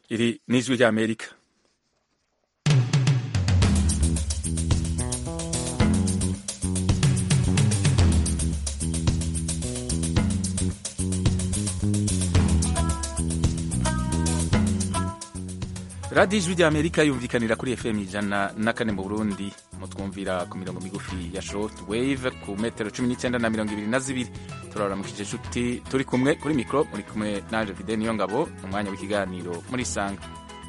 Iri ni ijwi ry'Amerika radiyo ijwi ry'Amerika yumvikanira kuri FM ijana na kane mu Burundi mutwumvira ku mirongo migufi ya short wave ku metero cumi n'icyenda na mirongo ibiri na zibiri turaramukije inshuti turi kumwe kuri mikoro muri kumwe nanje Fide niyo ngabo mu mwanya w'ikiganiro muri sanga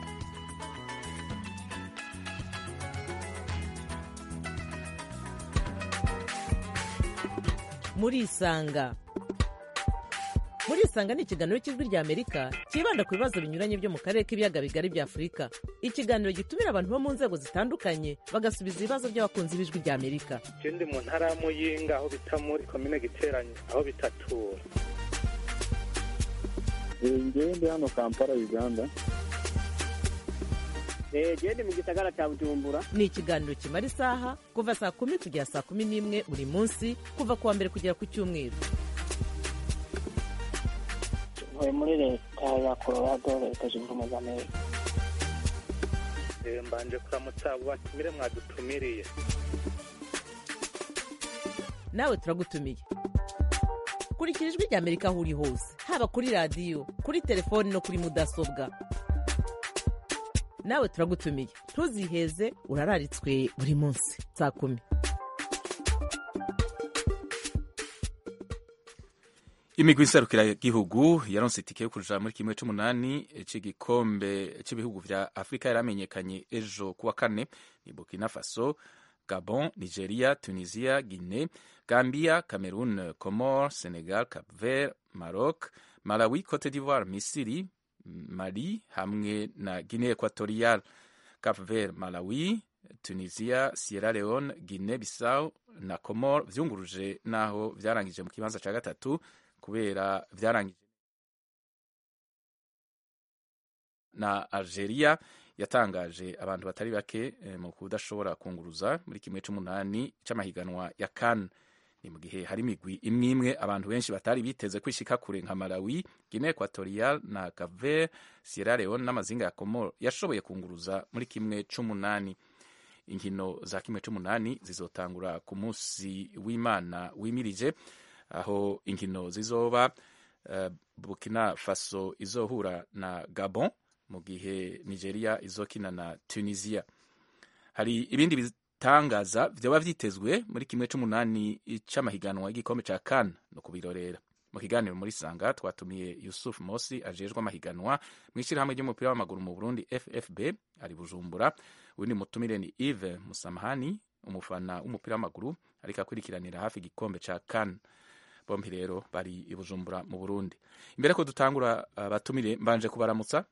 muri isanga muri isanga ni ikiganiro cy'ijwi rya amerika cyibanda ku bibazo binyuranye byo mu karere k'ibiyaga bigari bya afurika ikiganiro gitumira abantu bo mu nzego zitandukanye bagasubiza ibibazo by'abakunzi b'ijwi rya amerika ndi mu ntara ya muyinga aho bita muri komine giteranye aho bitatura ngewe ndi hano kampala uganda gende mu gisagara cya bujumbura ni ikiganiro kimara isaha kuva saa kumi kugera saa kumi n'imwe buri munsi kuva ku wa mbere kugera ku cyumweru ntuye muri leta ya colorado leta zunze ubumwe za amerika mbanje kuramutsa abo batumire mwadutumiriye nawe turagutumiye kurikira ijwi rya amerika aho uri hose haba kuri radiyo kuri telefoni no kuri mudasobwa nawe turagutumiye ntuziheze urararitswe buri munsi saa kumi imigwi iserukiragihugu yaronse itike yo kuja muri kimwe c'umunani c'igikombe c'ibihugu vya afurika yaramenyekanye ejo kuwa kane ni burkina faso gabon nigeria tunisia guine gambia cameroon comore senegal cap vert maroc malawi cote d'ivoire misiri mali hamwe na guine equatorial cap vert malawi tunisia sierra leone guine bissau na comore vyunguruje naho vyarangije mu kibanza ca gatatu kubera vyarangije na algeria yatangaje abantu batari bake eh, mu kudashobora kunguruza muri kimwe c'umunani c'amahiganwa ya kan ni mu gihe hari imigwi imwe imwe abantu benshi batari biteze kwishika kure nka malawi guinea equatorial na caver sierra leone n'amazinga ya comoro yashoboye kunguruza muri kimwe c'umunani inkino za kimwe c'umunani zizotangura ku munsi w'imana wimirije aho inkino zizoba uh, burkina faso izohura na gabon mu gihe nigeria izokina na tunisia hari ibindi bitangaza vyoba vyitezwe muri kimwe c'umunani c'amahiganwa y'igikombe ca kan no kubirorera mu kiganiro muri sanga twatumiye yusuf mosi ajejwe amahiganwa mw'ishirahamwe ry'umupira w'amaguru mu burundi ffb ari bujumbura uwundi mutumire ni ive musamahani umufana w'umupira w'amaguru ariko akurikiranira hafi igikombe ca kan bombi rero bari i bujumbura mu burundi imbere ko dutangura abatumire uh, mbanje kubaramutsa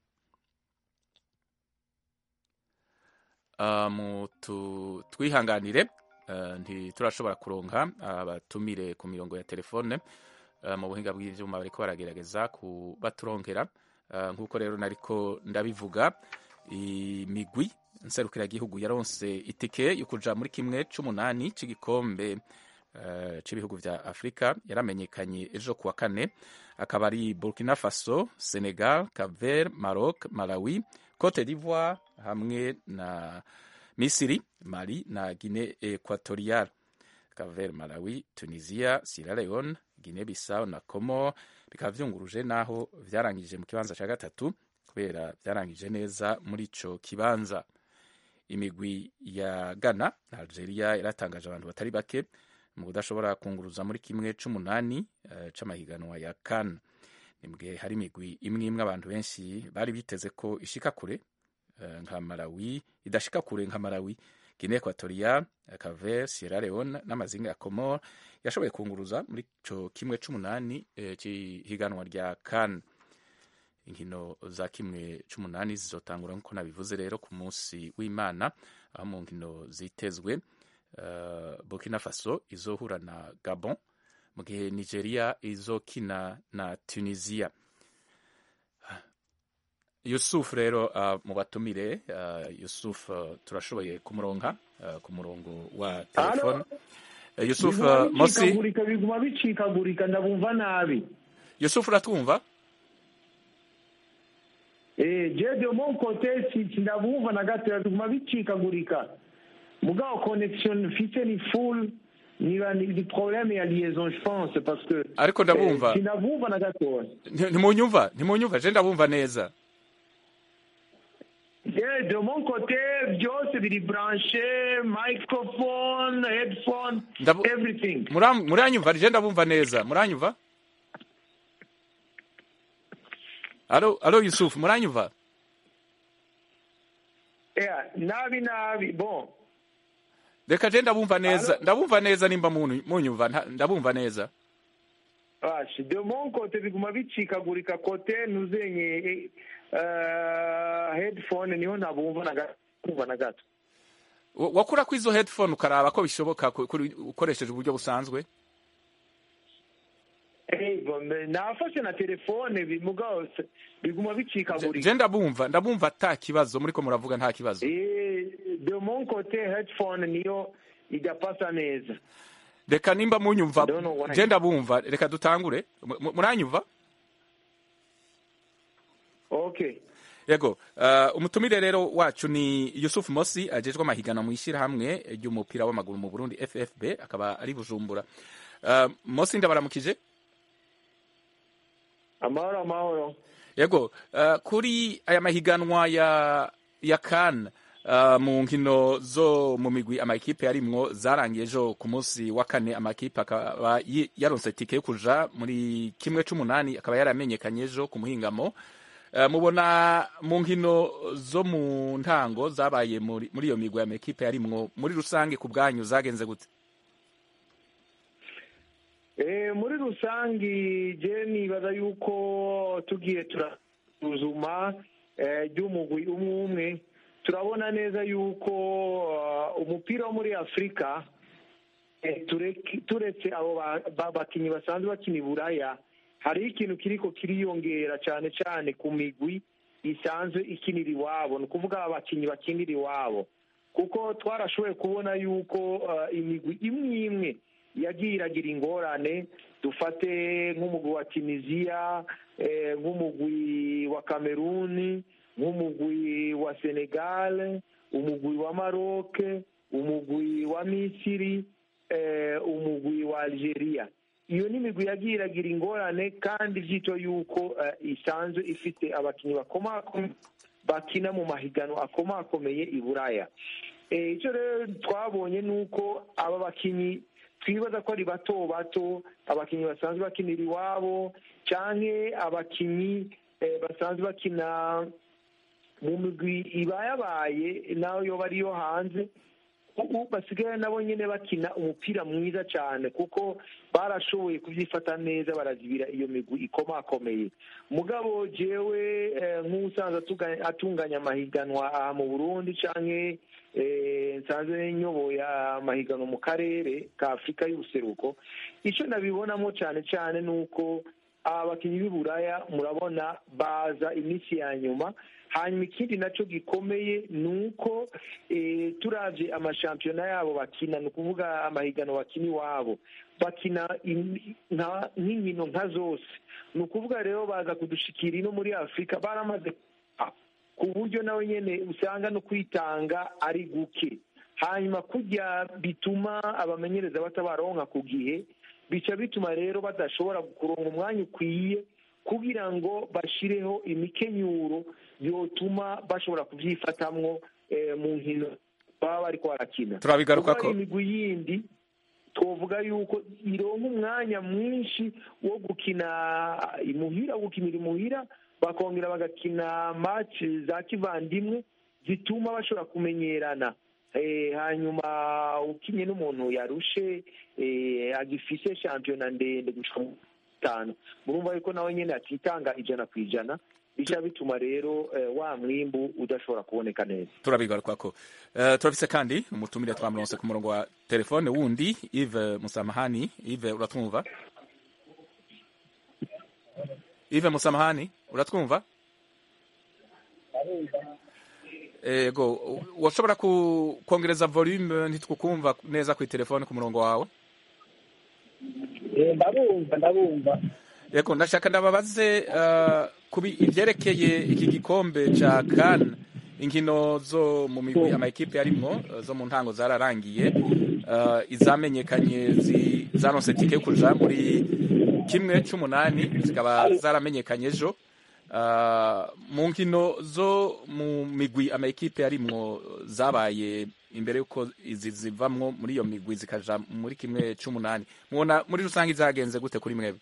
uh, mu twihanganire uh, ntiturashobora kuronka abatumire ku mirongo ya telefone mu buhinga bw'ivyuma bariko baragerageza kubaturonkera nk'uko rero nariko ndabivuga imigwi nserukiragihugu yaronse itike yo kuja muri kimwe c'umunani c'igikombe Uh, c'ibihugu vya afurika yaramenyekanye ejo kuwa kane akaba ari burkina faso senegal caver maroc malawi cote d'ivoire hamwe na misiri mali na guine equatorial caver malawi tunisia sierra leone guine bissau na comor bikaba vyunguruje naho vyarangije mu kibanza ca gatatu kubera vyarangije neza muri ico kibanza imigwi ya ghana na algeria yaratangaje abantu batari bake mu kudashobora kunguruza muri kimwe c'umunani uh, c'amahiganwa ya kan ni mugihe hari imigwi imwe imwe abantu benshi bari biteze ko ishika kure uh, nka malawi idashika kure nka malawi guinea equatorial caver sierra leone n'amazinga ya comor yashoboye kunguruza muri co kimwe c'umunani uh, c'ihiganwa rya kan inkino za kimwe c'umunani zizotangura nk'uko nabivuze rero ku munsi w'imana aho mu nkino zitezwe Uh, burkina faso izohura na gabon mu gihe nigeria izokina na tunisia yusuf rero uh, mu batumire uh, yusuf uh, turashoboye kumuronka uh, ku murongo wa telefone uh, yusuf uh, mosi biguma bicikagurika ndabumva nabi yusuf uratwumva Eh, je de mon côté si sindabumva na gatoya biguma bicikagurika mugabo connection mfite ni full niba ni ni problème ya liaison je pense parce que Ariko ndabumva. eh, sindabumva na gatoya Nti- ntimunyumva ntimunyumva je ndabumva neza Yeah, de mon côté byose biri branché microphone headphone Ndabu- everything Mura- muranyumva je ndabumva neza muranyumva alo alo yusuf muranyumva yeah, nabi nabi bon reka je ndabumva neza Alo? ndabumva neza nimba muntu- munyumva nta- ndabumva neza Ashi, de mon côté biguma bicikagurika côté nuzenye uh, headphone niho nabumva na gato kumva na gato Wa- wakura ko izo headphone ukaraba ko bishoboka ku- kuri- ukoresheje uburyo busanzwe Eh, bon, me- nafashe na telefone bi- mugabo se- biguma Je- bicikagurika je ndabumva ndabumva ata kibazo muriko muravuga nta kibazo Eh, de mon côté headphone niyo idapasa neza reka nimba munyumva I don't know why. je ndabumva reka dutangure Mu- mu- muranyumva okay yego uh, umutumire rero wacu ni yusuf mosi ajejwe amahiganwa mu ishyirahamwe ry'umupira w'amaguru mu burundi ffb akaba ari bujumbura uh, mosi ndabaramukije amahoro amahoro yego uh, kuri aya mahiganwa ya ya kan uh, mu nkino zo mu migwi amakipe yarimwo zarangiye ejo ku munsi wa kane amakipe akaba yi- yaronse tike yo kuja muri kimwe c'umunani akaba yaramenyekanye ejo ku muhingamo uh, mubona mu nkino zo mu ntango zabaye muri muri iyo migwi amakipe yarimwo muri rusange ku bwanyu zagenze gute Eh, muri rusangi je nibaza yuko tugiye turasuzuma eh, ry'umugwi umwe umwe turabona neza yuko uh, umupira wo muri afurika eh, tureke- turetse abo ba- ba- bakinyi basanzwe bakina i buraya hariho ikintu kiriko kiriyongera cyane cyane ku migwi isanzwe ikinira iwabo ni ukuvuga abakinyi bakinira iwabo kuko twarashoboye kubona yuko uh, imigwi imwe imwe yagiye iragira ingorane dufate nk'umugwi wa tunisiya eh, nk'umugwi wa kameruni nk'umugwi wa senegal umugwi wa maroc umugwi wa misiri eh, umugwi wa algeria iyo ni imigwi yagiye iragira ingorane kandi byito yuko eh, isanzwe ifite abakinnyi bakomakomeye bakina mu mahiganwa akomakomeye i buraya Eh, icyo rero twabonye ni uko aba bakinnyi twibaza ko ari bato bato abakinnyi basanzwe bakinira iwabo cyangwa abakinnyi eh, basanzwe bakina mu migwi ibayabaye nayo yoba ariyo hanze ubu basigaye nabo nyine bakina umupira mwiza cyane kuko barashoboye kubyifata neza barazibira iyo migwi ikomakomeye mugabo jewe eh, nk'usanzwe atuga- atunganya amahiganwa aha mu burundi canke eh, nsanzwe nyoboye amahiganwa mu karere ka afurika y'ubuseruko icyo nabibonamo cyane cyane ni uko abakinnyi b'i buraya murabona baza iminsi ya nyuma hanyuma ikindi nacyo gikomeye ni uko eh, turavye amashampiyona yabo bakina ni ukuvuga amahiganwa bakina iwabo bakina im- nka- nk'inkino nka zose ni ukuvuga rero baza kudushikira ino muri afurika baramaze ah, ku buryo nawe nyene usanga no kwitanga ari guke hanyuma kurya bituma abamenyereza batabaronka ku gihe bica bituma rero badashobora kuronka umwanya ukwiye kugira ngo bashireho imikenyuro yotuma bashobora kubyifatamwo eh, mu nkino baba bariko barakina Turabigarukako. Kuko hari imigwi yindi twovuga yuko ironka umwanya mwinshi wo gukina imuhira wo gukinira imuhira bakongera bagakina match za kivandimwe zituma bashobora kumenyerana Eh, hanyuma ukinye n'umuntu yarushe eh, agifise shampiyona ndende gushika mu itanu murumva yuko nawe nyene atitanga ijana ku ijana bica bituma rero eh, wa mwimbu udashobora kuboneka neza turabigarukako uh, turafise kandi umutumire twamuronse ku murongo wa telefone wundi Yves Musamahani Yves uratwumva Yves Musamahani uratwumva ego washobora ku- kongereza volume ntitwukumva neza ku telefone ku murongo wawe ndabumva ndabumva yego ndashaka ndababaze uh, kubi ivyerekeye iki gikombe ca CAN inkino zo mu migwi amakipe yarimwo uh, zo mu ntango zararangiye uh, izamenyekanye zi- zaronse tike yo kuja muri kimwe c'umunani zikaba zaramenyekanye ejo Uh, mu nkino zo mu migwi amakipe yarimwo zabaye imbere yuko izi zivamwo muri iyo migwi zikaja muri kimwe c'umunani mubona muri rusange zagenze gute kuri mwebwe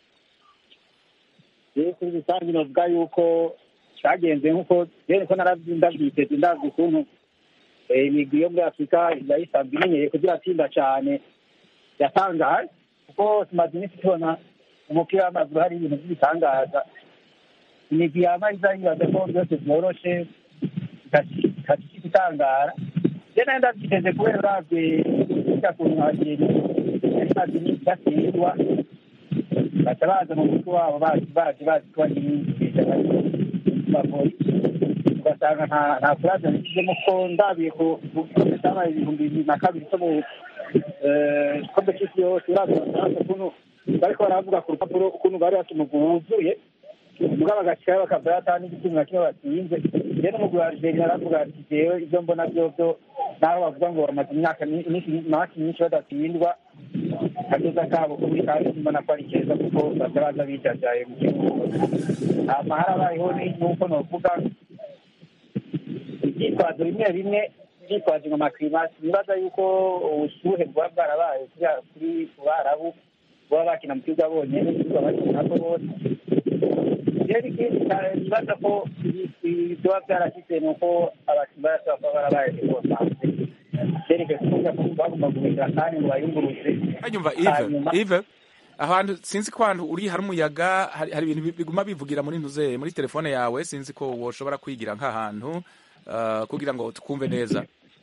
rero kuri rusange novuga yuko cyagenze nk'uko rero ko narabyiteze ndazi ukuntu eh, imigwi yo muri afurika iba isanzwe imenyereye kugira atsinda cyane yatangaje kuko tumaze iminsi tubona umupira w'amaguru hari ibintu by'ibitangaza imigwi yaba iza yibaza ko byose byoroshe ikakika itangara rero nayo ndabyiteze kubera uravye kurya kuntu hagenda yari imaze iminsi idatsindwa baca baza mu mutwe wabo bazi bazi bazi ko bagori ugasanga nta nta kuraza bishyizemo ko ndabiye ku gikombe cyabaye ibihumbi bibiri na kabiri cyo mu eh, gikombe cy'isi yose uraza basanze ukuntu bariko baravuga ku rupapuro ukuntu bari bafite umugwi wuzuye mugabo bagashikayo bakava atani igitumi na kimwe batsinze rero n'umugwi wa algeria aravuga ati jewe ibyo mbona vyovyo naho bavuga ngo bamaze imyaka mi- iminsi imyaka myinshi badatsindwa kazoza kabo kuri kandi mbona ko ari keza kuko bataraza bijajaye mu gihugu hama harabayeho ni- nuko novuga ivyitwazo bimwe bimwe vyitwaje ngo makrimasi nibaza yuko ubushuhe bwaba bwarabaye kuriya- kuri ku barabu baba bakina mu kibuga bonyene ikibuga bakinako bose rero ikindi cyane nibaza ko byoba byarashyize ni uko abakinnyi barashobora kuba barabaye dekonsanse byerekeye kuvuga ko bagomba guhindura kandi ngo bayunguruze hanyumva Yves Hanyuma- Yves ahantu sinzi ko ahantu uri hari umuyaga hari, hari ibintu bi- biguma bivugira muri ntuze muri telefone yawe sinzi ko woshobora kwigira nk'ahantu uh, kugira ngo tukumve neza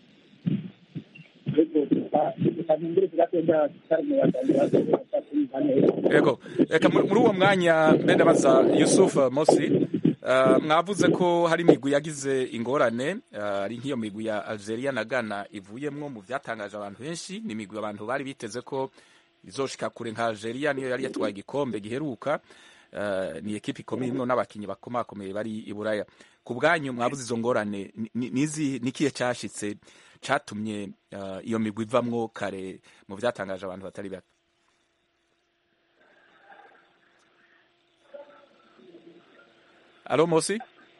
yego reka muri muri uwo mwanya mbe ndabaza Yusuf Mosi uh, mwavuze ko hari imigwi yagize ingorane uh, ari nk'iyo migwi ya Algeria na Ghana ivuyemwo mu vyatangaje abantu benshi ni imigwi abantu bari biteze ko izoshika kure nka Algeria niyo yari yatwaye igikombe giheruka uh, ni ekipi ikomeye imwe n'abakinyi bakomakomeye bari i Buraya ku bwanyu mwavuze izo ngorane ni- ni- nizi nikiye cashitse catumye uh, iyo migwi ivamwo kare mu vyatangaje abantu batari bake Alo Mosi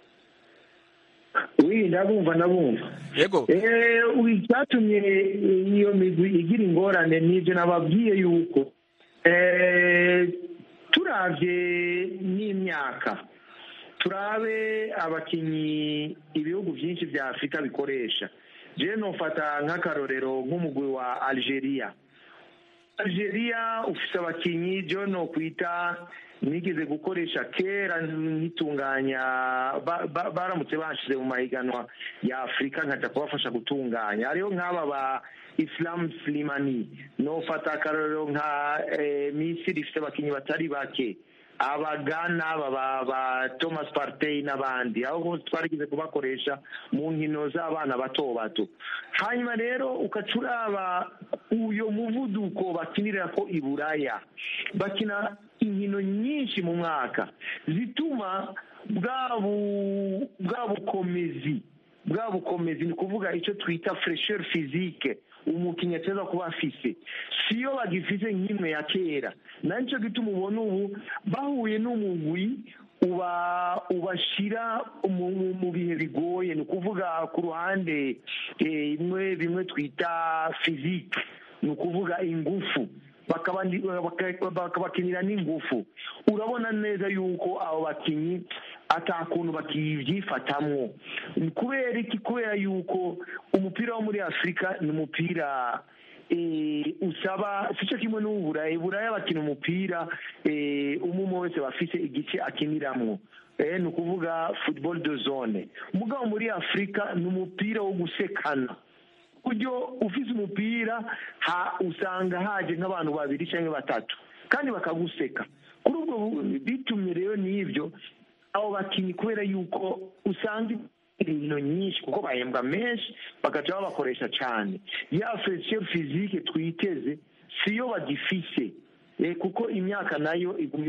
wi ndabumva ndabumva yego Eh, icyatumye iyo migwi igira ingorane n'ibyo nababwiye yuko eh, turavye n'imyaka turabe abakinyi ibihugu byinshi vya afurika bikoresha jewe nofata nk'akarorero nk'umugwi wa algeria algeria ufise abakinyi jewe nokwita nigeze gukoresha kera nkitunganya ba- ba- baramutse bashize mu mahiganwa ya afurika nkaja kubafasha gutunganya hariho nk'aba ba islam slimani nofata akarorero nka eh, misiri ifite abakinyi batari bake abagana aba ba ba thomas partey n'abandi aho hose twarigeze kubakoresha mu nkino z'abana bato bato hanyuma rero ukaca uraba uyo muvuduko bakinira ko i buraya bakina inkino nyinshi mu mwaka zituma bwa bu- bwa bukomezi bwa bukomezi ni ukuvuga icyo twita fresheur physique umukinnyi ateza kuba afise siyo bagifise nk'imwe ya kera nacyo gituma ubona ubu bahuye n'umugwi uba ubashira mu, mu- mu bihe bigoye ni ukuvuga ku ruhande eh, imwe bimwe twita physique ni ukuvuga ingufu bakaba ndi- baka- bakabakinira n'ingufu urabona neza yuko abo bakinyi ata kuntu bakivyifatamwo Ni kubera iki kubera yuko umupira wo muri afurika ni umupira eh, usaba sico kimwe n'uw'uburayi buraya bakina umupira eh, umwe umwe wese bafise igice akiniramwo eh, ni ukuvuga football de zone mugabo muri afurika ni umupira wo gusekana buryo ufise umupira ha usanga haje nk'abantu babiri cyangwa batatu kandi bakaguseka kuri ubwo bu- bitumye rero n'ibyo abo bakinnyi kubera yuko usanga inkino nyinshi kuko bahembwa menshi bagaca babakoresha cyane ya fesiyo fizike twiteze siyo bagifise Eh, kuko imyaka nayo iguma iba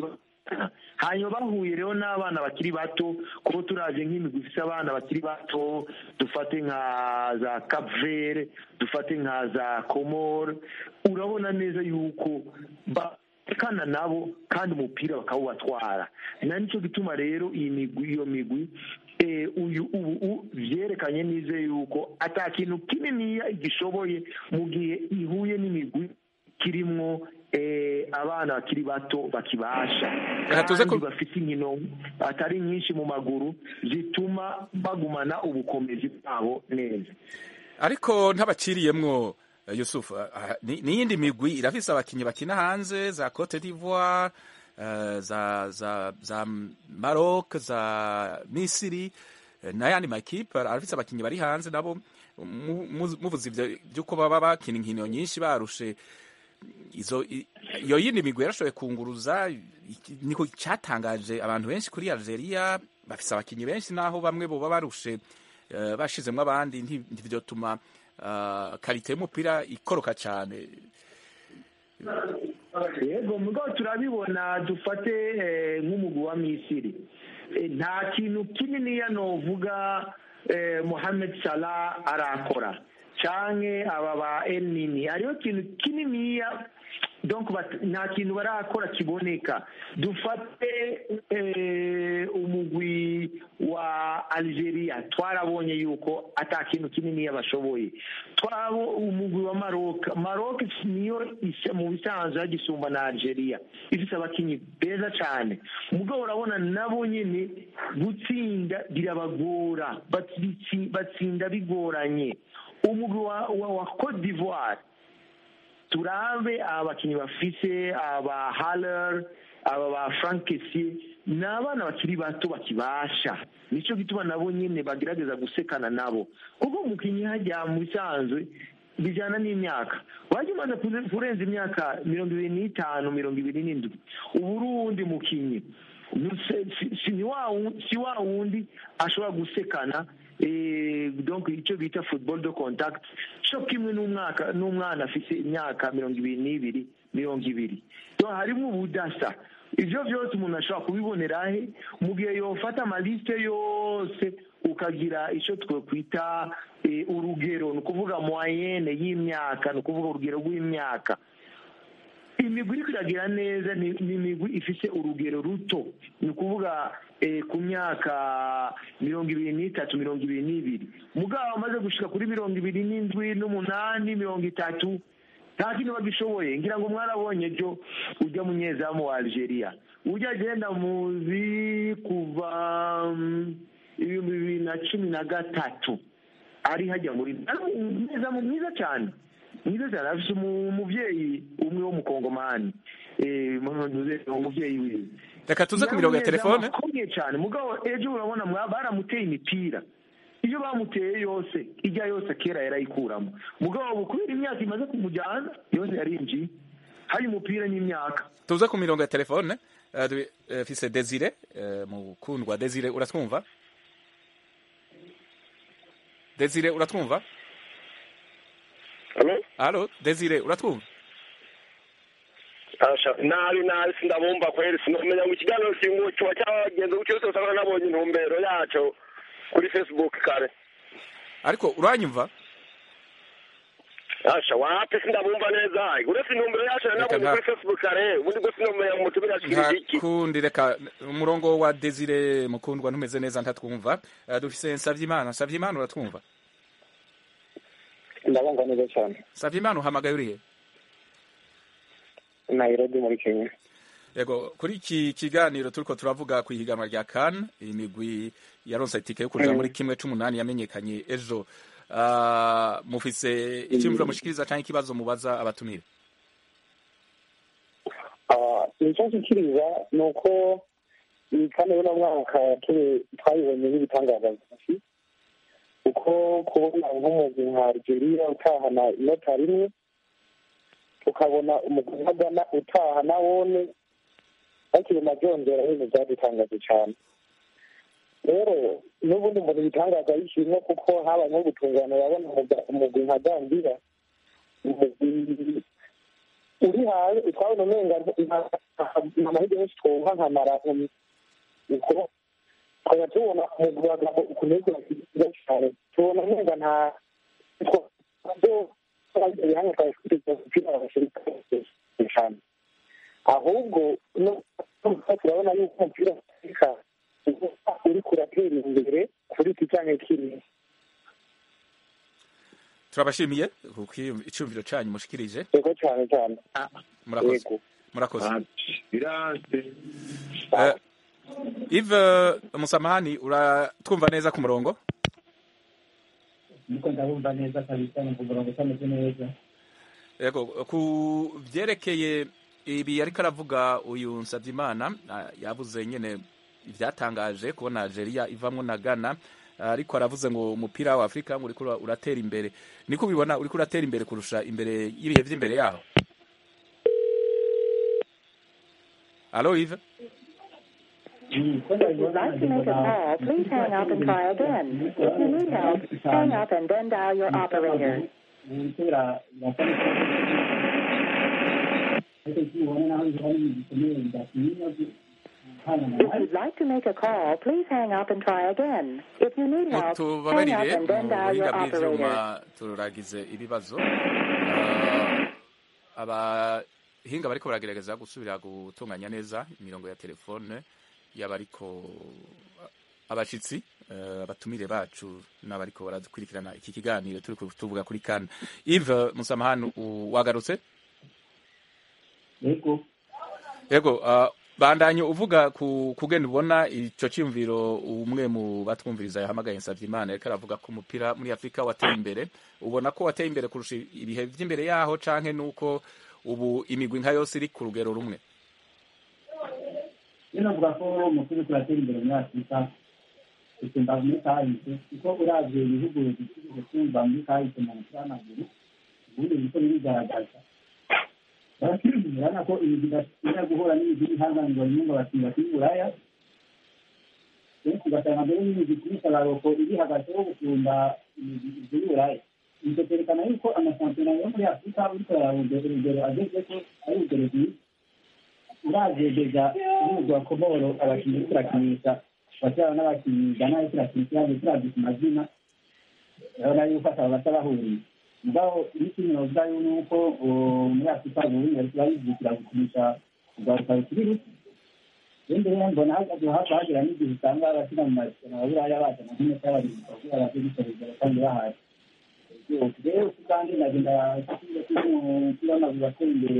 hanyuma bahuye rero n'abana bakiri bato kuko turaje nk'imigwi ifite abana bakiri bato dufate nka za kapvere dufate nka za komore urabona neza yuko batekana nabo kandi umupira bakawubatwara na nicyo gituma rero iyi migwi iyo migwi eh, uyu ubu byerekanye neza yuko ata kintu kininiya igishoboye mu gihe ihuye n'imigwi kirimwo eh, abana bakiri bato bakibasha Reka tuze ku- kandi bafite inkino atari nyinshi mu maguru zituma bagumana ubukomezi bwabo neza ariko ntabaciriyemwo eh, Yusuf ah, ni- n'iyindi migwi irafise abakinyi bakina hanze za Cote d'Ivoire eh, za za za Maroc za Misiri eh, n'ayandi makipe arafise abakinyi bari hanze nabo mu- mu- muvuze ivyo vy'uko baba bakina inkino nyinshi barushe izo i- iyo yindi migwi yarashoboye kunguruza iki- niko cyatangaje abantu benshi kuri Algeria bafise abakinyi benshi naho bamwe boba barushe eh, bashizemwo abandi nti- ntivyotuma uh, karite y'umupira ikoroka cyane yego mugabo turabibona dufate eh, nk'umugwi wa misiri Eh, nta kintu kininiya novuga eh, mohamed salah arakora canke aba ba el nini hariho ikintu kininiya donc bat- nta kintu barakora kiboneka dufate eh, umugwi wa algeria twarabonye yuko ata kintu kininiya bashoboye twabo umugwi wa maroc maroc niyo isa- mu bisanzwe yagisumba na algeria ifite abakinyi beza cyane mugabo urabona nabo nyine gutsinda birabagora batsi- batsinda bigoranye umugwi wa, wa, wa cote d'ivoire turabe abakinnyi bafise aba haller aba ba frank Kessié ni abana bakiri bato bakibasha nicyo gituma nabo nyine bagerageza gusekana nabo kuko umukinnyi hajya mu bisanzwe bijyana n'imyaka wajya umaze kuze- kurenza imyaka mirongo ibiri n'itanu mirongo ibiri n'indwi uba uri uwundi mukinnyi Ni- si- si- si ni wa wu- si wa wundi ashobora gusekana eh, donc icyo bita football de contact cyo kimwe n'umwaka n'umwana afite imyaka mirongo ibiri n'ibiri mirongo ibiri so harimo ubudasa ibyo byose umuntu ashobora kubibonera he mu gihe yofata amalisite yose ukagira icyo twakwita eh, urugero ni ukuvuga moyenne y'imyaka ni ukuvuga urugero rw'imyaka imigwi iri kuragira neza ni ni imigwi ifite urugero ruto ni ukuvuga eh, ku myaka mirongo ibiri n'itatu mirongo ibiri n'ibiri mugabo amaze gushika kuri mirongo ibiri n'indwi n'umunani mirongo itatu nta kintu bagishoboye ngira ngo mwarabonye byo ujya munyezamu wa algeria ujya agenda muzi kuva mm, ibihumbi bibiri na cumi na gatatu ari hajya muri ari umunyezamu mwiza cyane mwiza cyane afite umu- umubyeyi umwe w'umukongomani Eh, mu- umubyeyi wiwe reka tuze ku mirongo ya telefone akomeye cyane mugabo ejo urabona mwa- baramuteye imipira iyo bamuteye yose ijya yose kera yarayikuramo mugabo ubu kubera imyaka imaze kumujyana yose yarinjiye hari umupira n'imyaka tuze ku mirongo ya telefone eh, du- eh, fise Desire eh, mukundwa Desire uratwumva Desire uratwumva Halo? Allo Desire uratwumva Asha, nabi nabi sindabumva kweli sinomenya ngo ikiganiro kingu kiba cyagenze gutyo cyose usanga nabonye intumbero yaco kuri Facebook kare ariko uranyumva Asha wapi sindabumva neza uretse intumbero yacu Reka nabonye nta- kuri Facebook kare ubundi bwo sinomenya mu tumira kiri iki ntakundi reka umurongo wa Desire mukundwa ntumeze neza ntatwumva Eh, dufise Savyimana Savyimana uratwumva ndabumva neza cyane Savyimana uhamagaye urihe nairobi muri kenya yego kuri iki kiganiro turiko turavuga ku ihiganwa rya kan imigwi yaronse itike yo kuja Mm. muri kimwe c'umunani yamenyekanye ejo Ah, mufise iciyumviro mushikiriza canke ikibazo mubaza abatumire Ah, icyo nshikiriza ni uko iyi kane y'uno mwaka turi- twayibonye nk'ibitangaza byinshi kuko kubona nk'umugwi nka algeria utahana inota rimwe tukabona umugwi nka ghana utaha na wone bakirima byongera ibintu byadutangaje cyane rero n'ubundi mbona ibitangaza bishimwe kuko habaye nko gutungana urabona umugwi nka gambira umugwi uri hanze twabona umenga nta mahirwe menshi twumva nka marato uko tukaba tubona umugwi wa gabo ukuntu uriko urakiza cyane tubona umenga nta ibihanga twari twiteze umupira w'abashirika cyane ahubwo turabona yuko umupira w'afurika uriko uratera imbere kuri iki cyanya kiriya turabashimiye kuko icyumviro cyanyu mushikirije yego cyane cyane murakoze murakoze biranse Eh, Yves Musamahani uratwumva neza ku murongo niko ndabumva neza kabisa ni umurongo utameze neza yego ku byerekeye ibi ariko aravuga uyu Nsavyimana ah, yavuze nyene ibyatangaje kubona Algeria ivamwo na Ghana ah, ariko aravuze ngo umupira wa Afrika ngo uriko ura- uratera imbere niko ubibona uriko uratera imbere kurusha imbere y'ibihe vy'imbere yaho Allo Yves If you'd like to make a call, please hang up and try again. If you need help, hang up and then dial your operator. gutera ariko ikibona naho bihari bikomeye bidatinya If you'd like to make a call, please hang up and try again. If you need help, hang up tubabarire and then mu dial your buhinga operator. bw'ivyuma turagize ibibazo Ah, abahinga bariko baragerageza gusubira gutunganya neza imirongo ya telefone y'abariko abashitsi eh, abatumire bacu n'abariko baradukurikirana iki kiganiro turi tuvuga kuri kana Yves Musamahani u- wagarutse yego yego ah, bandanye uvuga ku kugenda ubona ico cyumviro umwe mu batwumviriza yahamagaye Nsavyimana yariko aravuga ko umupira muri Afrika wateye imbere ubona ko wateye imbere kurusha ibihe vy'imbere yaho canke nuko ubu imigwi nka yose iri ku rugero rumwe rero navuga ko umupira uriko uratera imbere muri afurika gusumba muri kahise kuko uravye ibihugu bifite gusumba muri kahise mu mupira w'amaguru ubundi biriko birigaragaza urabona ko imigwi idashobora guhura n'imigwi y'ihanganirwa rimwe ngo abakinnyi bakiri buraya kenshi ugasanga mbere n'imigwi kurusha baroko iri hagati yo gusumba imigwi ivyo buraya ivyo vyerekana yuko amashampiyona yo muri afurika uriko yararondera urugero agezeko ari urugero rwiza uravyegeja uruzi wa komoro abakinnyi uriko urakinisha bavyara n'abakinnyi gana ariko urakinisha yaje turavye ku mazina urabona yuko ataba basa bahuriye mugabo n'ikindi novuga yuko uh, muri afurika ubundi bariko barizukira gukinisha urwaruka rukiri ruto rero mbere mbona hagaze hava hagera n'igihe usanga abakina mu marushanwa ya buraya bazana nk'inota y'abarinzi kugira baze gusoreza kandi bahari rero kandi nagenda umupira w'amaguru wateye imbere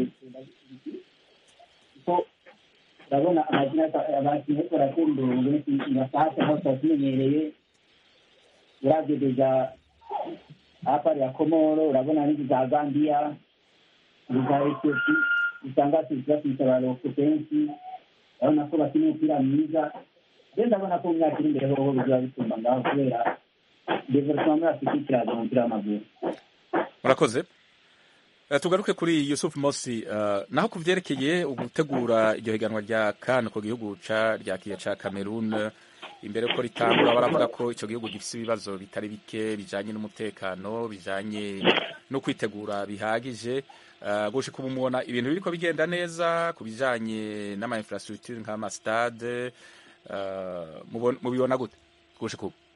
kuko urabona amazina abakinnyi ariko baratera imbere mu benshi basahase aho tuba tumenyereye uravye deja hapari ya komoro urabona n'inzu za gambiya za etiyopi usanga basize baroko kenshi urabona ko bakina umupira mwiza rero ndabona ko mu myaka iri imbere hoho bizoba bisumba ngaho kubera development muri afurika ikiraza umupira w'amaguru murakoze Eh, tugaruke kuri Yusuf Mosi uh, naho kuvyerekeye ugutegura iryo higanwa rya CAN ku gihugu ca ryakiye ca Cameroon imbere ko ritangura baravuga ko ico gihugu gifise ibibazo bitari bike bijanye n'umutekano bijanye no kwitegura bihagije uh, gushika ubu mubona ibintu biriko bigenda neza ku bijanye n'ama infrastructure nk'ama stade uh, mubona- mubibona gute gushika ubu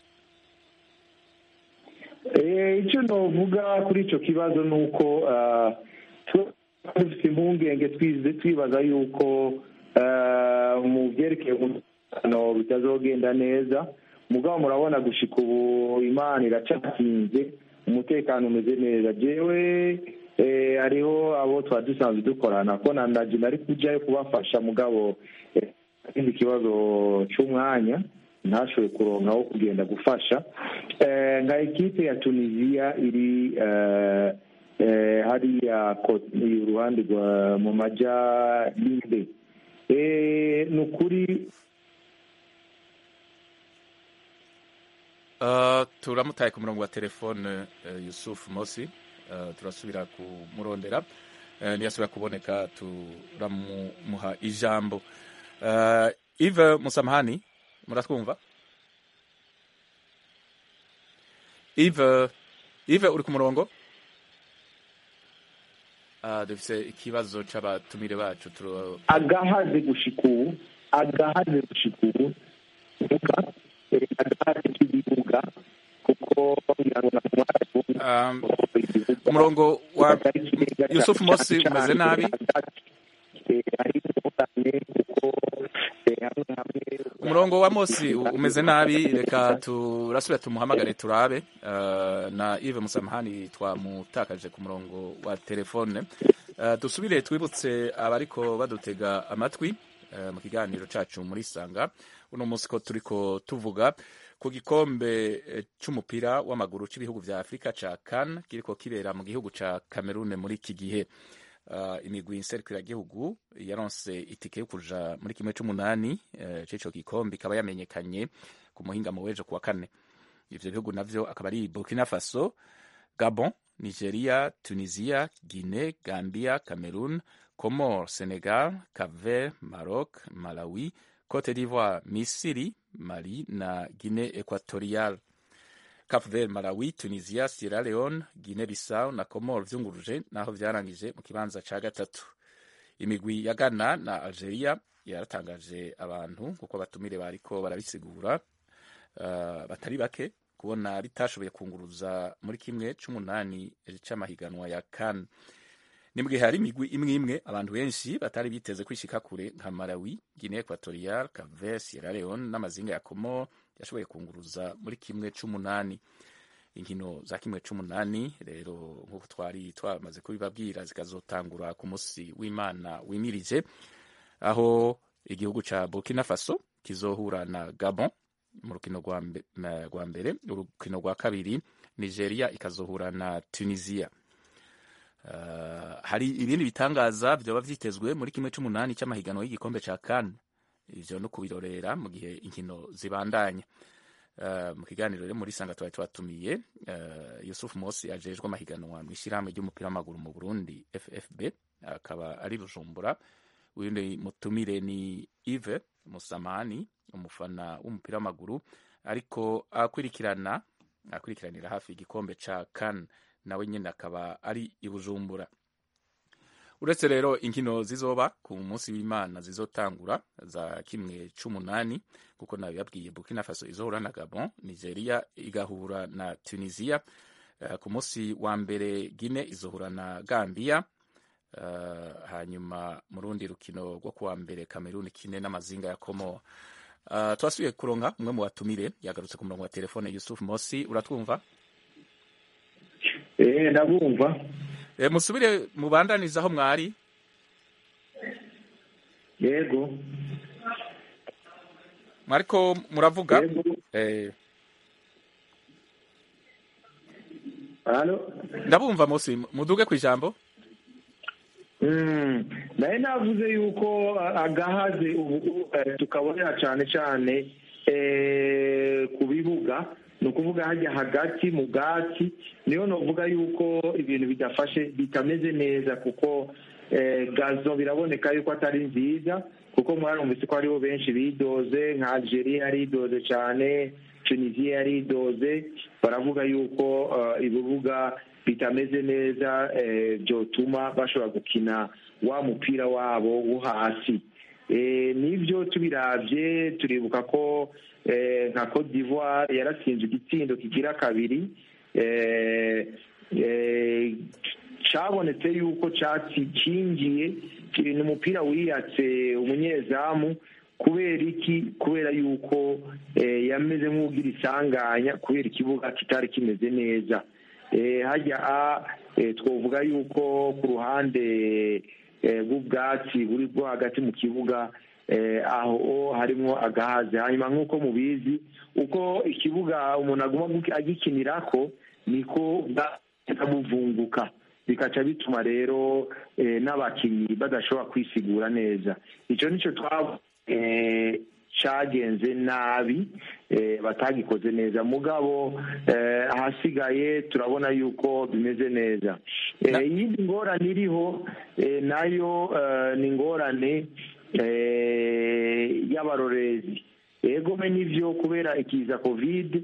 Eh, icyo novuga kuri icyo kibazo ni uko ah, tuba dufite impungenge twize twibaza yuko ah, mu byerekeye umutekano bitazogenda neza mugabo murabona gushika ubu imana iracakinze umutekano umeze neza jewe eh, hariho abo twari dusanzwe dukorana ko nandaje nari kujayo kubafasha mugabo eh, ikindi kibazo c'umwanya ntashoboye kuronka aho kugenda gufasha Eh, nka ekipe ya tunisiya iri eh, eh, hariya ko- iruhande rwa mu maja y'imbe Eh, ni ukuri Uh, turamutaye ku murongo wa telefone uh, Yusuf Mosi uh, turasubira kumurondera uh, ntiyasubira kuboneka turamuha ijambo uh, Yves Musamahani muratwumva Yves Yves uri ku murongo Ah, dufise ikibazo c'abatumire bacu turo agahaze gushika ubu agahaze gushika ubu vuga eh, agahaze k'ibibuga kuko ngira ngo Um, umurongo wa yusufu mosi umeze nabi umurongo wa mosi u- umeze nabi reka turasubira tumuhamagare turabe uh, na Yves Musamahani twamutakaje ku murongo wa telefone uh, dusubire twibutse abariko badutega amatwi uh, mu kiganiro cacu muri sanga uno munsi ko turiko tuvuga ku gikombe eh, c'umupira w'amaguru c'ibihugu vya Afrika ca CAN kiriko kibera mu gihugu ca Cameroon muri iki gihe uh, imigwi nserukiragihugu yaronse itike yo kuja muri kimwe c'umunani uh, c'ico gikombe ikaba yamenyekanye ku muhingamo w'ejo kuwa kane ivyo bihugu navyo akaba ari Burkina Faso Gabon Nigeria Tunisia Guinée Gambia Cameroon Comores Senegal Cap-Vert Maroc Malawi Cote d'Ivoire Misiri Mali na Guinée Equatorial Cap-Vert, Malawi, Tunisia, Sierra Leone, Guinea-Bissau na Comores vyunguruje naho vyarangije mu kibanza ca gatatu. Imigwi ya Ghana na Algeria yaratangaje abantu kuko abatumire bariko barabisigura uh, batari bake kubona bitashoboye kunguruza muri kimwe c'umunani c'amahiganwa ya CAN. Ni mu gihe hari imigwi imwe imwe abantu benshi batari biteze kwishika kure nka Malawi, Guinea Equatorial, Cap-Vert, Sierra Leone n'amazinga ya Comores yashoboye kunguruza muri kimwe c'umunani inkino za kimwe c'umunani rero nk'uko twari twamaze kubibabwira zikazotangura ku musi w'imana wimirije aho igihugu ca burkina faso kizohura na gabon mu rukino rwa mbe- na- rwa mbere urukino rwa kabiri nigeria ikazohura na tunisia Uh, hari ibindi bitangaza vyoba vyitezwe muri kimwe c'umunani c'amahiganwa y'igikombe ca kan ivyo no kubirorera mu gihe inkino zibandanya Uh, mu kiganiro rero muri sanga twari twatumiye uh, Yusuf Mosi ajejwe amahiganwa mu ishyirahamwe ry'umupira w'amaguru mu Burundi FFB akaba ari Bujumbura uyundi mutumire ni Yves Musamani umufana w'umupira w'amaguru ariko akurikirana akurikiranira hafi igikombe ca CAN nawe nyine akaba ari i Bujumbura uretse rero inkino zizoba ku munsi w'imana zizotangura za kimwe c'umunani kuko nabibabwiye burkina faso izohura na gabon nigeria igahura na tunisia uh, ku munsi wa mbere gine izohura na gambia uh, hanyuma mu rundi rukino rwo kuwa mbere cameroon kine n'amazinga ya komo uh, twasubiye kuronka umwe mu batumire yagarutse ku murongo wa telefone yusuf mosi uratwumva eh ndabumva e, musubire mubandaniza aho mwari yego mwariko muravuga eh, halo ndabumva mosi muduge ku ijambo Mm, naye navuze yuko a- agahaze ubu eh, tukabonera cyane cyane eh, ku bibuga ni ukuvuga hajya hagati mu bwatsi niyo novuga yuko ibintu bidafashe bitameze neza kuko eh, gazo biraboneka yuko atari nziza kuko mwarumvise ko hariho benshi bidoze nka algeria yaridoze cyane tunisia yaridoze baravuga yuko eh, ibibuga bitameze neza eh, byotuma bashobora gukina wa mupira wabo wo hasi Eh, nibyo tubiravye turibuka ko eh, nka Cote d'Ivoire yaratsinze igitsindo kigira kabiri eh, eh, cabonetse yuko cinjiye ni umupira wiyatse umunyezamu kubera iki kubera yuko eh, yameze nk'ugira isanganya kubera ikibuga kitari kimeze neza eh, hajya a eh, twovuga yuko ku ruhande eh, bw'ubwatsi buri bwo hagati mu kibuga eh, aho harimo agahaze hanyuma nk'uko mubizi uko ikibuga umuntu aguma guki- agikinirako niko bwamuvunguka bikaca bituma rero eh, n'abakinnyi badashobora kwisigura neza icyo nicyo twaba eh, cagenze nabi eh, batagikoze neza mugabo eh, ahasigaye turabona yuko bimeze neza Eh, iyindi ngorane iriho eh, nayo eh, ni ingorane eh, y'abarorezi egome nivyo kubera ikiza covid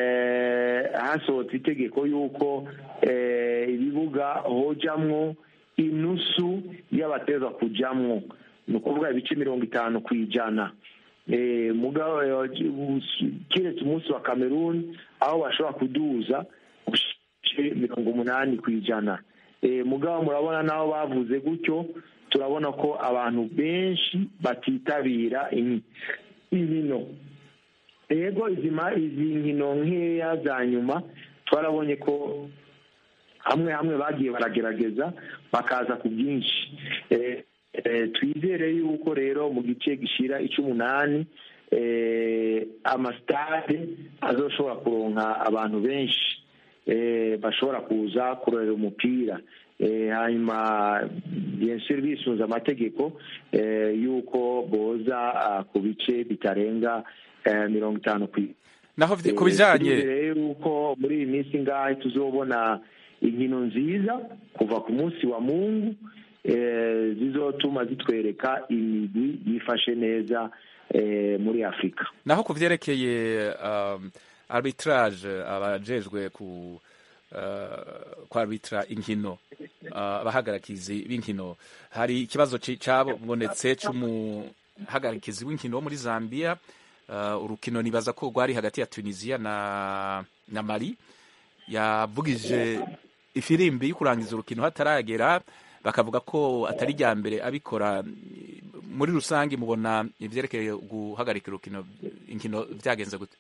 eh, hasohotse itegeko yuko eh, ibibuga hojamwo inusu y'abateza kujamwo ni ukuvuga ibice mirongo itanu ku ijana Eh, mugabo eh, kiretse umunsi wa cameroon aho bashobora kuduza ibice mirongo umunani ku ijana Eh, mugabo murabona n'aho bavuze gutyo turabona ko abantu benshi batitabira in- inkino yego izi ma- izi nkino nkeya za nyuma twarabonye ko hamwe hamwe bagiye baragerageza bakaza ku bwinshi Eh, eh, twizere yuko rero mu gice gishira icy'umunani eh, amasitade azoshobora kuronka abantu benshi eh, bashobora kuza kurorera umupira Eh, hanyuma bien sûr bisunze amategeko eh, yuko boza ah, ku bice bitarenga eh, mirongo itanu ku naho vyi- ku bijanye rero yuko muri iyi minsi ngahe tuzobona inkino nziza kuva ku munsi wa mungu eh, zizotuma zitwereka imigwi yifashe neza eh, muri afurika naho ku vyerekeye um, arbitrage abajejwe ku uh, ku arbitra inkino uh, abahagarikizi b'inkino hari ikibazo ci- cabonetse c'umuhagarikizi w'inkino wo muri Zambia uh, urukino nibaza ko rwari hagati ya Tunisia na na Mali yavugije ifirimbi yo kurangiza urukino hataragera bakavuga ko atari rya mbere abikora muri rusange mubona ivyerekeye guhagarika urukino inkino vyagenze gute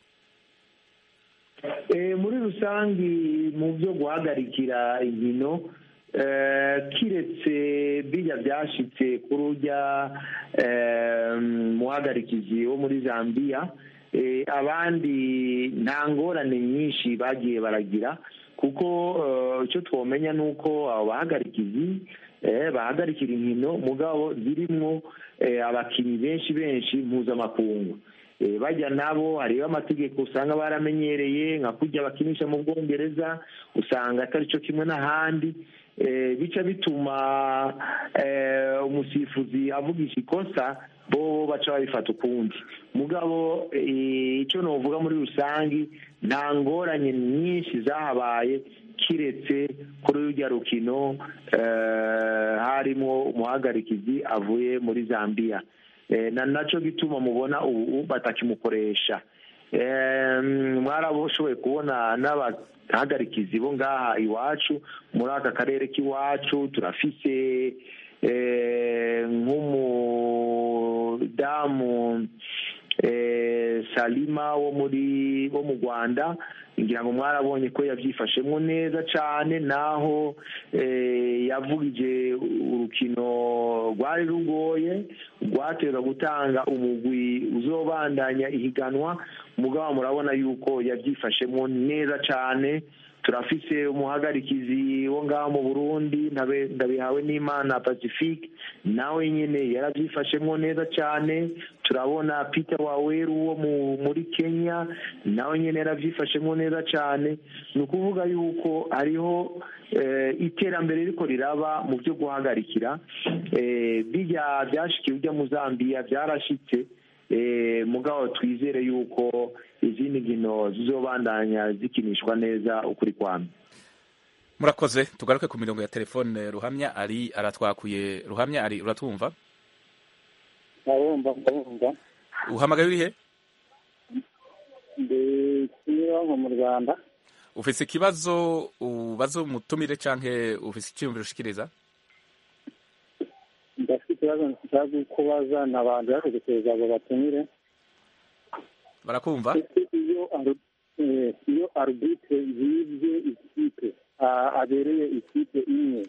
Eh, muri rusangi mu byo guhagarikira inkino eh, kiretse bijya byashitse kuri urya eh, muhagarikizi wo muri zambia eh, abandi nta ngorane nyinshi bagiye baragira kuko eh, icyo twomenya ni uko abo bahagarikizi eh, bahagarikira inkino mugabo zirimwo eh, abakinnyi benshi benshi mpuzamakungu Eh, bajya nabo hariho amategeko usanga baramenyereye nka kujya bakinisha mu bwongereza usanga atari cyo kimwe n'ahandi Eh, bica bituma eh, umusifuzi avugisha ikosa bo baca babifata ukundi mugabo eh, icyo novuga muri rusangi nta ngorane nyinshi zahabaye kiretse kuri rurya rukino eh, harimo umuhagarikizi avuye muri zambia Eh, na naco gituma mubona ubu batakimukoresha Eh, mwaraboshoboye kubona n'abahagarikizi bo ngaha iwacu muri aka karere k'iwacu turafise eh, nk'umudamu eh, salima wo muri wo mu rwanda ngira ngo mwarabonye ko yabyifashemo neza cyane naho eh, yavugije urukino rwari rugoye rwateza gutanga umugwi uzobandanya ihiganwa mugabo murabona yuko yabyifashemo neza cyane turafise umuhagarikizi wo ngaho mu burundi ndabe- ndabihawe n'imana pacifique nawe nyine yarabyifashemo neza cyane turabona peter waweru wo mu- muri kenya nawe nyine yarabyifashemo neza cyane ni ukuvuga yuko hariho eh, iterambere riko riraba mu byo guhagarikira eh, bijya byashikiye ujya mu zambia byarashitse eh, mugabo twizere yuko izindi nkino zizobandanya zikinishwa neza ukuri kwami murakoze tugaruke ku mirongo ya telefone ruhamya ari aratwakuye ruhamya ari uratwumva ndabumva ndabumva uhamagaye urihe ndi kimironko mu rwanda ufise ikibazo ubaza umutumire canke ufise icyiyumviro ushikiriza ndafite ikibazo nshaka kubaza ni abantu bategereje abo batumire barakumva ese iyo aru- eh, iyo arbitre yibye ikipe ah, abereye ikipe imwe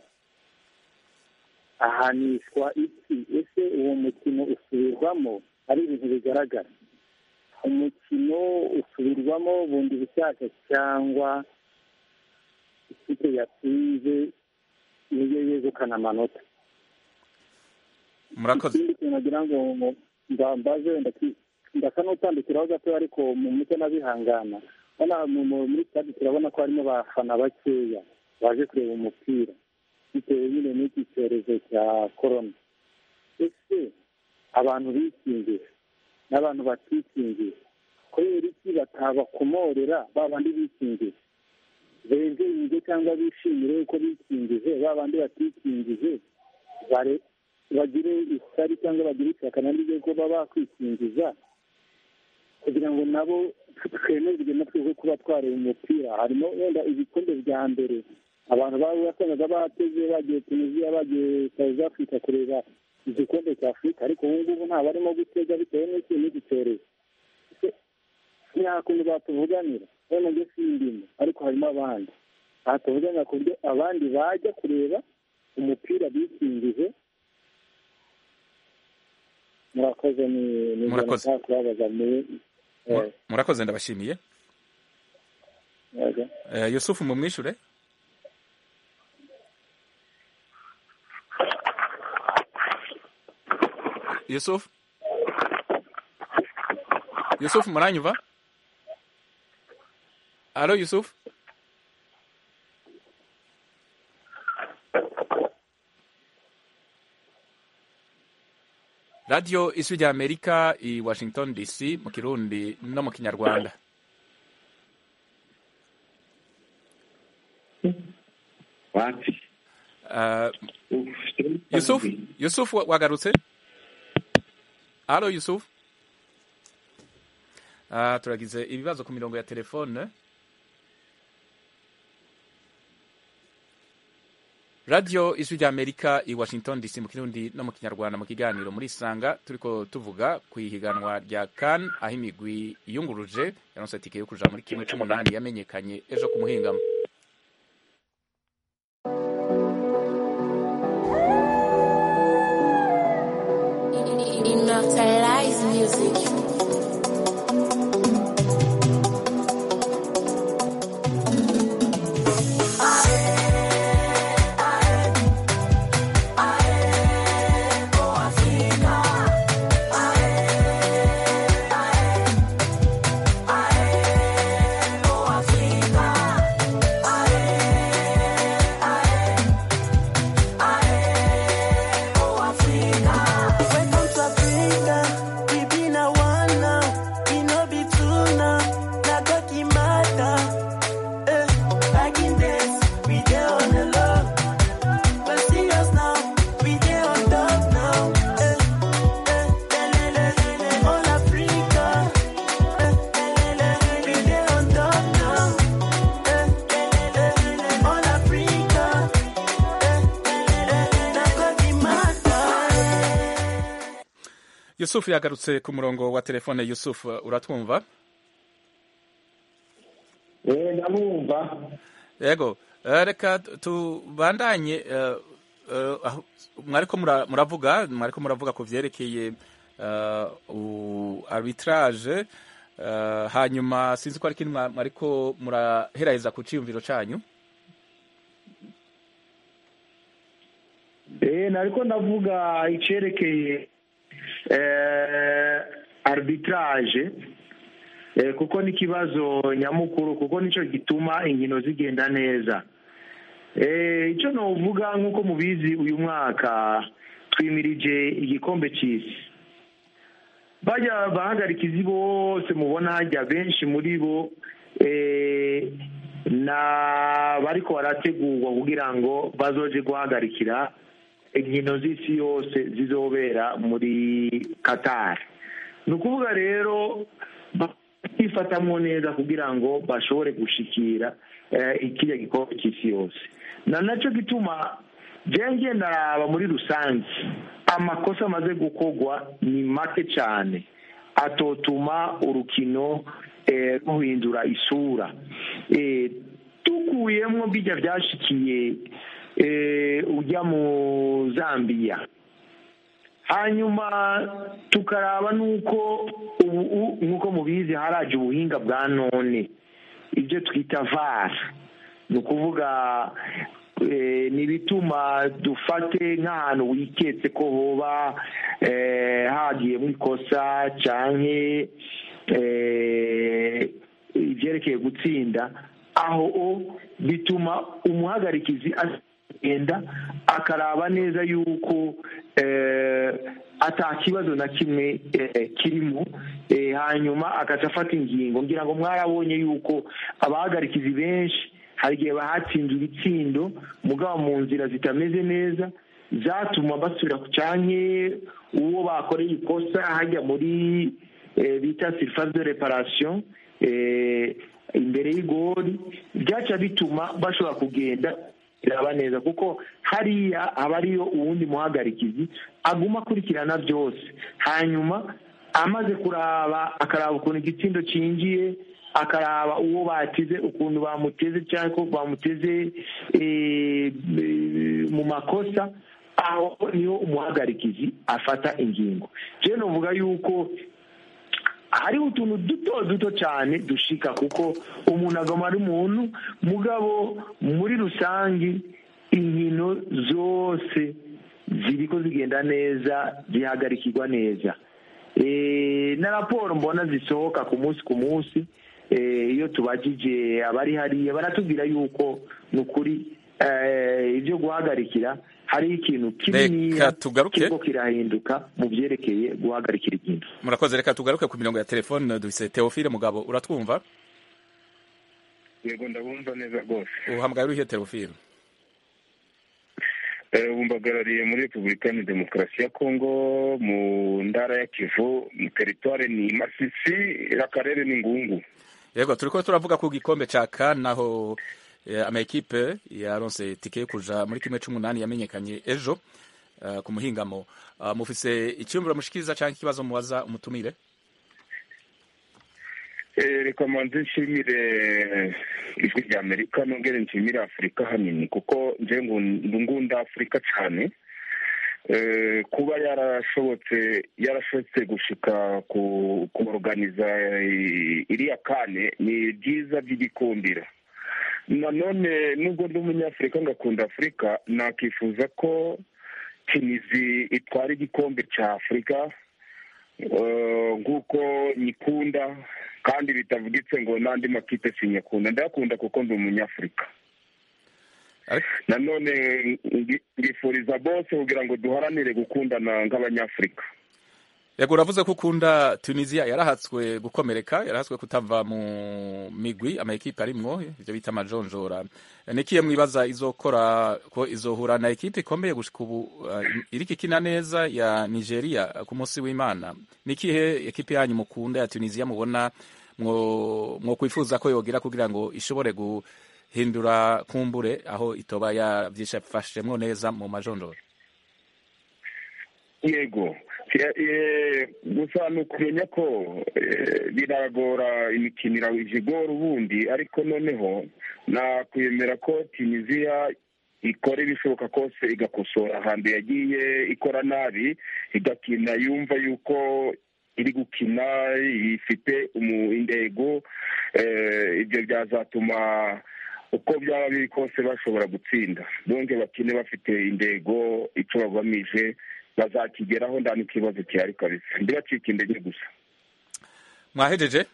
ahanishwa iki ese uwo mukino usubirwamo ari ibintu bigaragara umukino usubirwamo bundi bushyashya cyangwa ikipe yatsinze niyo yegukana amanota murakoze ikindi kintu nagira ngo mu- mba- mbaze wenda ki- ndasa n'utandukiraho gato ariko mu mucyo n'abihangana hano mu- mu- muri stade turabona ko harimo abafana bakeya baje kureba umupira bitewe nyine n'iki cyorezo cya korona ese abantu bikingiye n'abantu batikingiye kubera iki batabakomorera ba bandi bikingiye benzeyinge cyangwa bishimire uko bikingije ba bandi batikingije bare- bagire isari cyangwa bagire ishyaka naryo ko baba bakwikingiza kugira ngo nabo twemererwe natwe ko kuba twareba umupira harimo wenda ibikombe bya mbere abantu baba wasangaga bateze bagiye tunisiya bagiye south africa kureba igikombe cya afurika ariko ubu ngubu nta barimo gutega bitewe n'iki n'iki cyorezo nta kuntu batuvuganira wenda njye sindimo ariko harimo abandi batuvuganira ku buryo abandi bajya kureba umupira bikingije murakoze ni ni Murakoze. nshaka kubabaza muri eh, murakoze ndabashimiye yego. Eh, yusufu mumwishure yusufu yusufu muranyumva alo yusufu radiyo ijwi rya amerika i washington dc mu kirundi no mu kinyarwanda wapi Uh, Yusuf Yusuf wa- wagarutse Halo Yusuf uh, turagize ibibazo ku mirongo ya telefone Radio Ijwi rya Amerika i Washington DC mu kirundi no mu kinyarwanda mu kiganiro muri sanga turiko tuvuga ku ihiganwa rya CAN aho imigwi yunguruje yaronse tike yo kuja muri kimwe c'umunani yamenyekanye ejo ku muhingamo Immortalize music. Welcome to Africa. We been a one now. We no be two now. Na God he matter. Eh, back in days, we dey on the low. But see us now, we dey on top now. Eh, eh, lelele, lele, all Africa. Eh, lelele, we dey on top now. Eh, lelele, lele, all Africa. Eh, lelele, na God he matter. Yusuf yagarutse ku murongo wa telefone Yusuf uratwumva eh ndamwumva yego eh, reka tubandanye eh, eh, aho- mwariko mura- muravuga mwariko muravuga ku vyerekeye eh, u- arbitrage eh, hanyuma sinzi ko ari kintu mwa- mwariko muraheraheza ku ciyumviro canyu eh nariko ndavuga icerekeye eh, arbitrage eh, kuko ni ikibazo nyamukuru kuko nico gituma inkino zigenda neza eh, icyo novuga nk'uko mubizi uyu mwaka twimirije igikombe c'isi bajya bahagarikizi bose mubona hajya benshi muri bo eh, na bariko barategurwa kugira ngo bazoje guhagarikira inkino z'isi yose zizobera muri Qatar ni ukuvuga rero bifatamwo neza kugira ngo bashobore gushikira eh, ikiriya gikombe cy'isi yose na nacyo gituma jewe ngenda raba muri rusange amakosa amaze gukorwa ni make cyane atotuma urukino eh, ruhindura isura eh, dukuyemwo bijya byashikiye eh, ujya mu zambia hanyuma tukaraba n'uko ubu nk'uko mubizi haraje ubuhinga bwa none ibyo twita vara ni ukuvuga eh, ni ibituma dufate nk'ahantu wiketse ko hoba eh, hagiyemo ikosa canke eh, ivyerekeye gutsinda aho o bituma umuhagarikizi agenda akaraba neza yuko eh, ata kibazo na kimwe eh, kirimo eh, hanyuma agaca afata ingingo ngira ngo mwarabonye yuko abahagarikizi benshi hari igihe bahatsinze ibitsindo mugabo mu nzira zitameze neza zatuma basubira ku canke uwo bakoreye ikosa hajya muri eh, bita surface de reparation eh, imbere y'igori byaca bituma bashobora kugenda biraba neza kuko hariya haba ariyo uwundi muhagarikizi aguma akurikirana byose hanyuma amaze kuraba akaraba ukuntu igitsindo cinjiye akaraba uwo batize ukuntu bamuteze cyangwa ko bamuteze eh, eh, mu makosa aho niho umuhagarikizi afata ingingo rero novuga yuko hariho utuntu duto duto cyane dushika kuko umuntu agoma ari umuntu mugabo muri rusange inkino zose ziriko zigenda neza zihagarikirwa neza Eh, na raporo mbona zisohoka ku munsi ku munsi eh, iyo tubajije abari hariya baratubwira yuko ni ukuri eh, ibyo guhagarikira hariho ikintu kininiya Reka tugaruke. kiriko kirahinduka mu byerekeye guhagarikira ikintu murakoze reka tugaruke ku mirongo ya telefone dufise teofile mugabo uratwumva yego ndabumva neza rwose uhamagaye urihe teofile Eh, ubu mbagarariye muri repubulika ya demokarasi ya kongo mu ntara ya kivu mu teritware ni masisi akarere ni ngungu yego turiko turavuga ku gikombe ca kan naho eh, amaekipe yaronse tike yo kuja muri kimwe c'umunani yamenyekanye ejo eh, ku muhingamo uh, mufise icyumviro mushikiriza canke ikibazo mubaza umutumire Eh, reka manze nshimire ijwi rya amerika nongere nshimire afurika hanini kuko nje ngu- ngunda afurika cyane Eh, kuba yarashobotse yarashobotse gushika ku kuorganiza i- iriya kane ni byiza by'igikumbira nanone nubwo ndi umunyafurika ngakunda afurika nakifuza ko tunizi itwara igikombe cya afurika Eh, nk'uko nyikunda kandi bitavugitse ngo n'andi makipe sinyakunda ndayakunda kuko ndi umunyafurika nanone ngi- ngifuriza bose kugira ngo duharanire gukundana nk'abanyafurika yego uravuze ko ukunda tunisia yarahatswe gukomereka yarahatswe kutava mu migwi amaekipe arimwo ivyo bita amajonjora nikiye mwibaza izokora ko izohura na ekipe ikomeye gushika ubu uh, iriko ikina neza ya nigeria ku munsi w'imana nikihe ekipe yanyu mukunda ya tunisia mubona mwo mwo kwifuza ko yogira kugira ngo ishobore guhindura kumbure aho itoba yavyifashemwo neza mu majonjora yego Eh, eh, gusa ni ukumenya ko eh, biragora imikino igora ubundi ariko noneho nakwemera ko tunisiya ikora ibishoboka kose igakosora ahantu yagiye ikora nabi igakina yumva yuko iri gukina ifite umu- intego eh, ibyo byazatuma uko byaba biri kose bashobora gutsinda bonge bakine bafite intego icyo bagamije bazakigeraho nta n'ikibazo gihari kabisa ntibacike intege gusa mwahejeje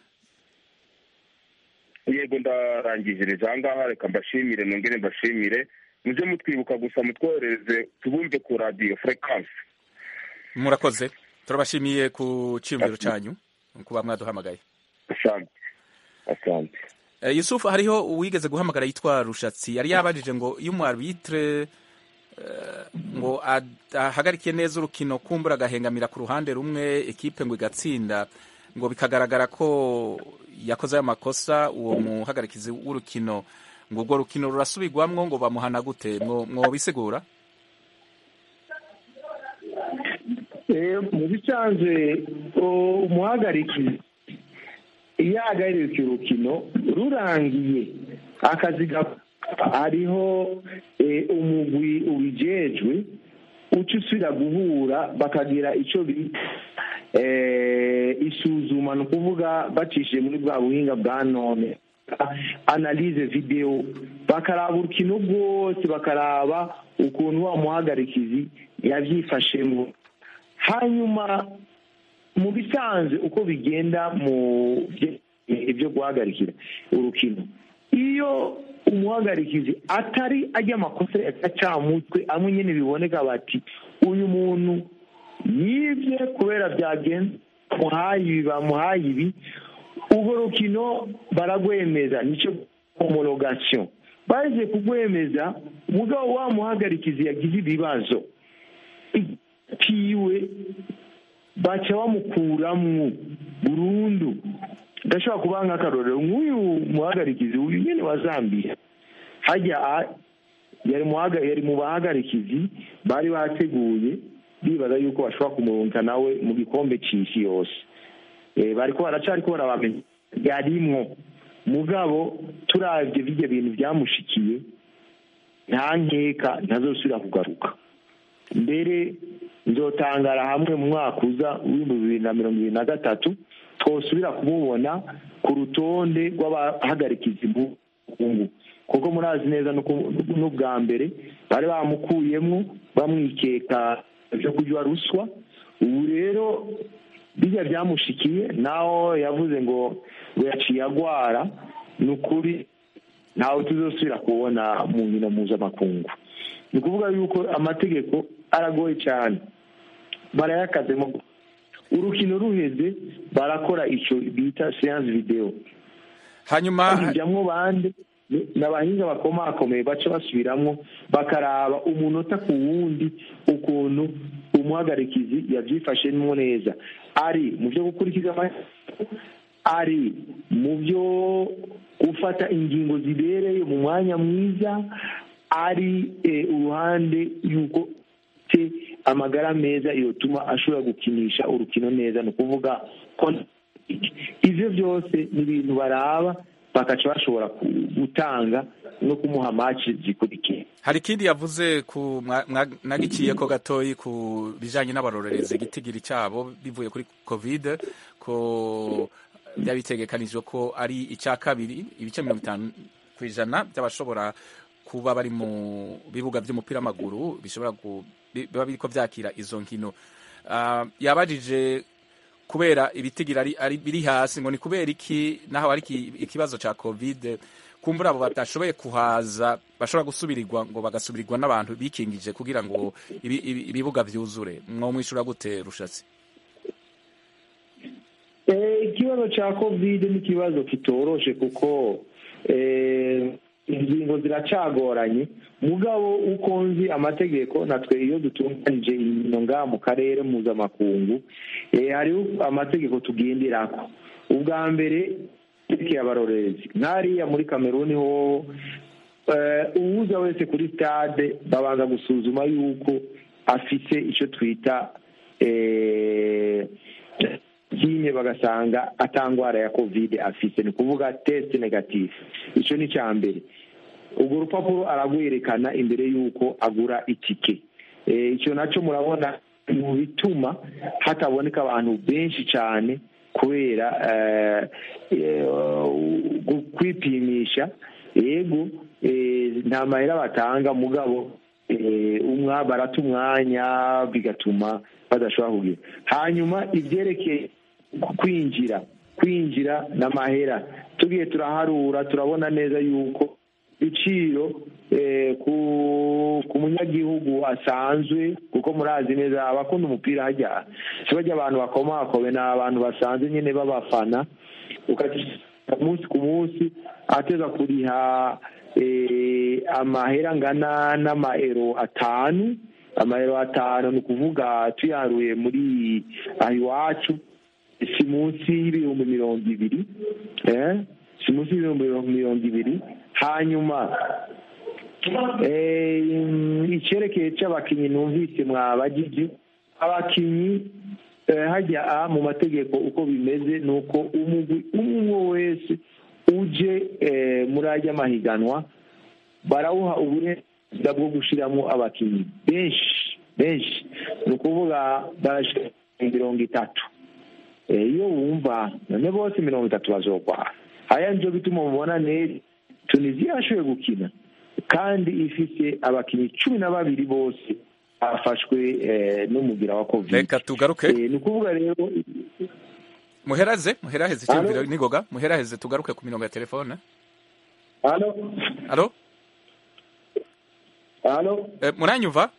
yego ndarangiziriza aha ngaha reka mbashimire nongere mbashimire mujye mutwibuka gusa mutwohereze tubumve ku radiyo furekansi murakoze turabashimiye ku cyiyumviro cyanyu kuba mwaduhamagaye asante asante Eh, yusufu hariho uwigeze guhamagara yitwa rushatsi yari yabajije ngo iyo umwarbitre eh, ngo ad- ahagarike neza urukino kumbura agahengamira ku ruhande rumwe ekipe ngo igatsinda ngo bikagaragara ko yakoze ayo makosa uwo muhagarikizi w'urukino ngo urwo rukino rurasubirwamwo ngo bamuhana gute mwo mwobisigura Eh, mu bisanzwe o- umuhagarikizi iyo ahagarika urukino rurangiye akazi gakora hariho eh, umugwi ubijejwe uca usubira guhura bakagira icyo bita eh, isuzuma ni ukuvuga bacishije muri bwa buhinga bwa none analize video bakaraba urukino rwose bakaraba ukuntu wa muhagarikizi yabyifashemo hanyuma mu bisanzwe uko bigenda mu bye- ibyo guhagarikira urukino iyo umuhagarikizi atari ajya amakosa ya gacamutwe amwe nyine biboneka bati uyu muntu yibye kubera byagenze bamuhaye ibi bamuhaye ibi urwo rukino baragwemeza nicyo homologation baje kugwemeza mugabo wa muhagarikizi yagize ibibazo kiwe baca bamukuramwo burundu ndashobora kubaha nk'akarorero nk'uyu muhagarikizi uyu nyene wa zambiya hajya a- yari muhaga- yari mu bahagarikizi bari bateguye bibaza yuko bashobora kumurunga nawe mu gikombe c'isi yose Eh, bariko baracariko barabamenya yarimwo mugabo turavye birya bintu vyamushikiye nta nkeka ntazosubira kugaruka mbere nzotangara hamwe mu mwaka uza w'ibihumbi bibiri na mirongo ibiri na gatatu twosubira kumubona ku rutonde rw'abahagarikizi mu bukungu kuko murazi neza nuko- n'ubwa mbere bari bamukuyemwo bamwikeka vyo kurya ruswa ubu rero bijya byamushikiye naho yavuze ngo ngo yaciye agwara ni ukuri ntawe tuzosubira kubona mu nkino mpuzamakungu ni ukuvuga yuko amategeko aragoye cyane barayakazemo urukino ruheze barakora icyo bita seanse videwo hanyuma bijyamo bande ni ni abahinga bakomakomeye baca basubiramwo bakaraba umunota ku wundi ukuntu umuhagarikizi yabyifashemo neza ari mu byo gukurikiza amategeko ari mu byo gufata ingingo zibereye mu mwanya mwiza ari eh, uruhande y'uko te amagara meza yotuma ashobora gukinisha urukino neza ni ukuvuga ko ivyo byose ni ibintu baraba bakaca bashobora ku- gutanga no kumuha maci zikurikiye hari ikindi yavuze ku mwa- mwa- nagiciye ko gatoyi ku bijanye n'abarorerezi igitigiri cyabo bivuye kuri covid ko byari bitegekanijwe ko ari icya kabiri ibice mirongo itanu ku ijana by'abashobora kuba bari mu bibuga by'umupira w'amaguru bishobora ku- bi- biba biriko vyakira izo nkino Ah, yabajije kubera ibitigira ari, ari biri hasi ngo ni kubera iki naho ari iki- ikibazo ca covid kumbura abo batashoboye kuhaza bashobora gusubirirwa ngo bagasubirirwa n'abantu bikingije kugira ngo ibi- ibi- ibibuga vyuzure mwomwishura gute rushatsi Eh, ikibazo cya covid ni ikibazo kitoroshe kuko eh, ingingo ziracagoranye mugabo uko nzi amategeko natwe iyo dutunganije inkino ngaha mu karere mpuzamakungu eh, hariho amategeko tugenderako ubwa mbere yerekeye abarorerezi nk'ariya muri kameruni ho eh, uwuza wese kuri stade babanza gusuzuma yuko afite icyo twita eh, kinye bagasanga atangwara ya covid afite ni ukuvuga test negative icyo ni icya mbere urwo rupapuro aragwerekana imbere y'uko agura itike Eh, icyo nacyo murabona mu bituma hataboneka abantu benshi cyane kubera eh, eh, gu- kwipimisha yego eh, nta mahera batanga mugabo eh, umwa barata umwanya bigatuma badashobora kugira hanyuma ibyerekeye kwinjira kwinjira n'amahera tugiye turaharura turabona neza yuko ibiciro eh, ku ku munyagihugu asanzwe kuko murazi neza abakunda umupira hajya si bajya abantu bakomakobe ni abantu basanzwe nyine b'abafana ukajya umunsi ku munsi ateza kuriha eh, amahera angana n'amaero atanu amaero atanu ni ukuvuga tuyaruye muri aha iwacu si munsi y'ibihumbi mirongo ibiri eh, si munsi y'ibihumbi mirongo ibiri hanyuma eh, icyerekeye cy'abakinnyi numvise mwabagije abakinnyi eh, hajya a mu mategeko uko bimeze ni uko umugwi umwe wese uje eh, muri ajya mahiganwa barawuha uburenganzira bwo gushyiramo abakinnyi benshi benshi ni ukuvuga barashyira mirongo itatu Eh, iyo wumva none bose mirongo itatu bazogwara haya nivyo bituma mubona neza tunisiya yashoboye gukina kandi ifise abakinnyi cumi na babiri bose bafashwe eh, n'umugira wa covid reka tugaruke Eh, ni ukuvuga rero muhereze muheraheze icyumviro nigoga muheraheze tugaruke ku mirongo ya telefone halo alo halo Eh, muranyumva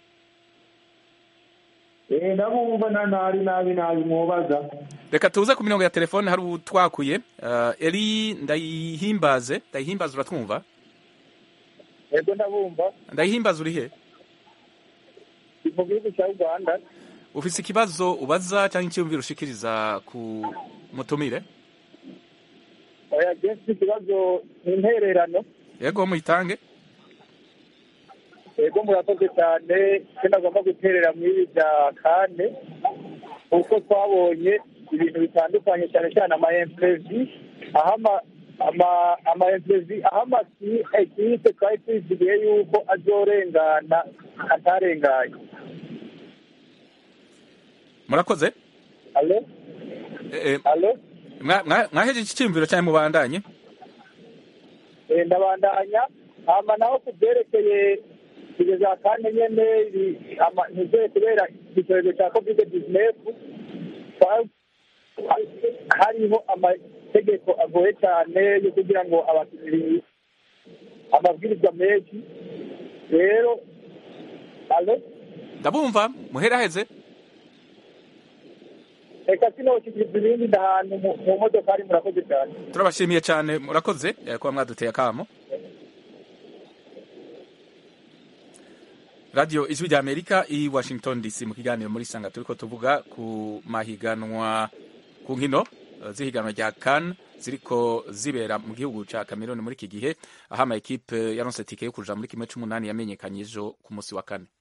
eh, ndabumva na nari nabi nabi mwobaza reka tuze ku mirongo ya telefone hari utwakuye uh, eri ndayihimbaze ndayihimbaze uratwumva yego ndabumva ndayihimbaza uri he ni mu gihugu cya uganda ufise ikibazo ubaza cyangwa icyiyumviro ushikiriza ku mutumire oya jensi ikibazo ni intererano yego muyitange yego murakoze cyane icyo nagomba guterera muri ibi bya kane kuko twabonye ibintu bitandukanye cyane cyane ama empresi aho ama- ama- ama empresi aho amakipe twari twizigiye yuko azorengana atarenganye murakoze alo Eh, eh, alo mwa- mwa- mwahejeje icyiyumviro cyangwa mubandanye Eh, ndabandanya hama naho ku byerekeye ibyo za kane nyene ibi- ama- ntizoye kubera icyorezo cya kovide disinefu hariho amategeko agoye cyane yo kugira ngo abakinnyi amabwirizwa menshi rero alo ndabumva muheraheze reka sinoshikiriza ibindi ndahantu mu- mu modokari murakoze cyane turabashimiye cyane murakoze eh, kuba mwaduteye akamo radiyo ijwi rya amerika i washington dc mu kiganiro muri sanga turiko tuvuga ku mahiganwa ku nkino eh, z'ihiganwa rya kan ziriko zibera mu gihugu ca cameroon muri iki gihe aho ama ekipe yaronse tike yo kuja muri kimwe c'umunani yamenyekanye ejo ku munsi wa kane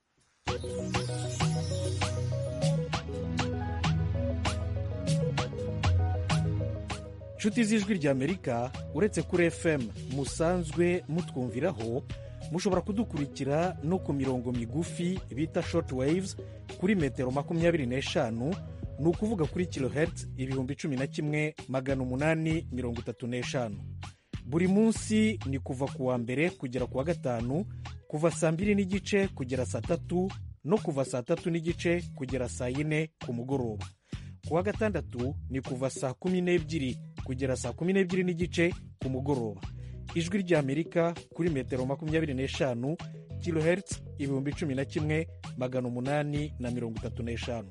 nshuti z'ijwi ry'amerika uretse kuri fm musanzwe mutwumviraho mushobora kudukurikira no ku mirongo migufi bita short waves kuri metero makumyabiri n'eshanu ni ukuvuga kuri kilohertz ibihumbi cumi na kimwe magana umunani mirongo itatu n'eshanu buri munsi ni kuva ku wa mbere kugera ku wa gatanu kuva saa mbiri n'igice kugera saa tatu no kuva saa tatu n'igice kugera saa yine ku mugoroba ku wa gatandatu ni kuva saa kumi n'ebyiri kugera saa kumi n'ebyiri n'igice ku mugoroba ijwi ry'amerika kuri metero makumyabiri n'eshanu kilohertz ibihumbi cumi na kimwe magana umunani na mirongo itatu n'eshanu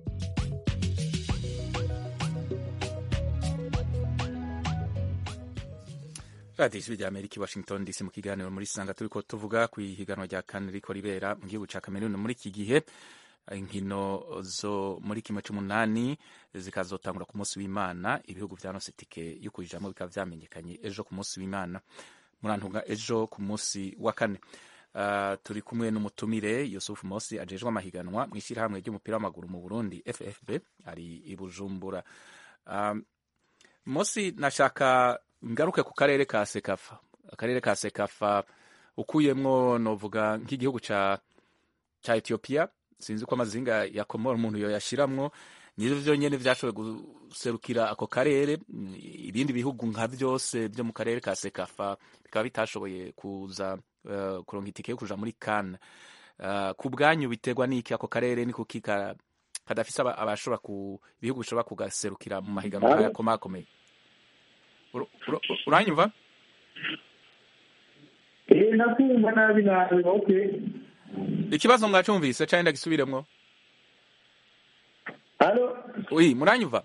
radiyo ijwi rya amerika i washington dc mu kiganiro muri sanga turiko tuvuga ku ihiganwa rya kane riko ribera mu gihugu ca cameroon muri iki gihe inkino zo muri kimwe c'umunani zikazotangura ku munsi w'imana ibihugu vyaronse tike yo kujamwo bikaba vyamenyekanye ejo ku munsi w'imana murantunga ejo ku munsi wa kane Uh, turi kumwe n'umutumire yusufu mosi ajejwe amahiganwa mu ishyirahamwe ry'umupira w'amaguru mu burundi ffb ari i bujumbura um, mosi nashaka ngaruke ku karere ka sekafa akarere ka sekafa ukuyemwo novuga nk'igihugu ca ca etiyopiya sinzi ko amazinga ya komoro umuntu yoyashiramwo nivyo vyonyene vyashoboye guserukira ako karere ibindi bihugu nka vyose vyo mu karere ka sekafa bikaba bitashoboye kuza uh, kuronka itike yo kuja muri kan uh, ku bwanyu biterwa n'iki ako karere ni kuki ka- kadafise aba- abashobora ku ibihugu bishobora kugaserukira mu mahiganwa nkaya komakomeye Ur- ur- uranyumva Eh, nakumva nabi nabi okay ikibazo mwacumvise canke ndagisubiremwo Halo wi muranyumva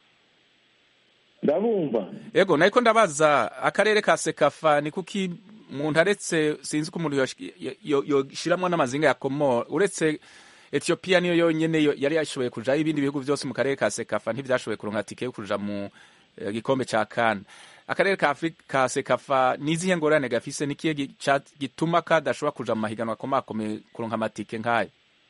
ndabumva yego nariko ndabaza akarere ka sekafa ni kuki umuntu aretse sinzi ko umuntu yosh- yo- yo- yoshiramwo n'amazinga ya komoro uretse etiyopiya niyo yonyene yo- yari yashoboye kujaho ibindi bihugu vyose mu karere ka sekafa ntivyashoboye kuronka tike yo kuja mu eh, gikombe ca kan akarere ka Afri- ka sekafa nizihe ngorane gafise nikihe gi- ca- gituma kadashobora kuja mu mahiganwa akomakomeye kuronka amatike nk'ayo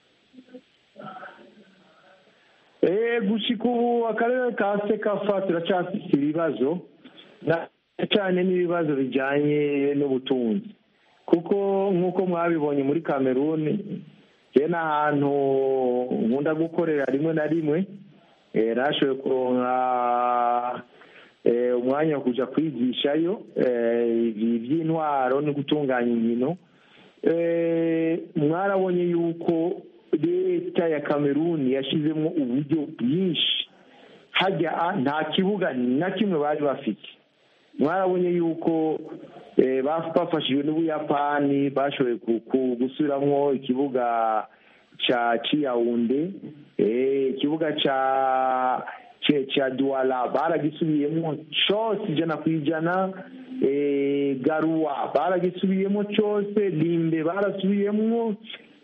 Eh, gushika ubu akarere ka sekafa turacyafise ibibazo na cyane n'ibibazo bijanye n'ubutunzi kuko nk'uko mwabibonye muri kameruni je n'ahantu nkunda gukorera rimwe na rimwe eh, nashoboye kuronka eh, umwanya wo kuja kwigishayo eh, ibi by'intwaro no gutunganya inkino Eh, mwarabonye yuko leta ya kameruni yashizemo uburyo bwinshi hajya nta kibuga na kimwe bari bafite mwarabonye yuko eh, baf- bafashijwe n'ubuyapani bashoboye ku- ku- gusubiramwo ikibuga ca ciyawunde eh, ikibuga ca ce- ca duwala baragisubiyemo cose ijana ku ijana eh, garuwa baragisubiyemo cose limbe barasubiyemo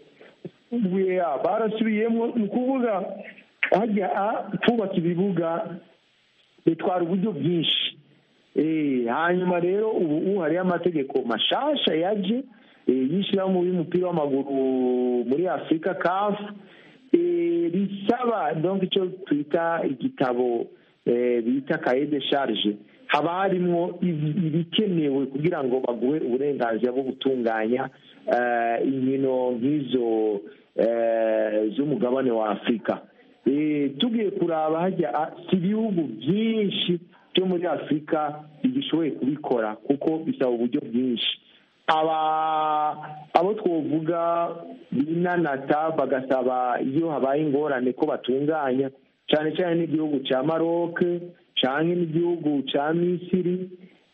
buya barasubiyemo ni ukuvuga hajya a- twubaka ibibuga bitwara uburyo bwinshi Eh, hanyuma rero ubu ubu hariho amategeko mashasha yaje eh, y'ishyirahamwe y'umupira w'amaguru muri afurika kafu risaba donc icyo twita igitabo eh, bita kaye de charge haba harimo ibi- ibikenewe kugira ngo baguhe uburenganzira bwo gutunganya eh, inkino nk'izo eh, z'umugabane wa afurika Eh, tugiye kuraba hajya ah, si ibihugu byinshi byo muri afurika bigishoboye kubikora kuko bisaba uburyo bwinshi aba abo twovuga binanata bagasaba iyo habaye ingorane ko batunganya cyane cyane n'igihugu cya maroc cyangwa n'igihugu cya misiri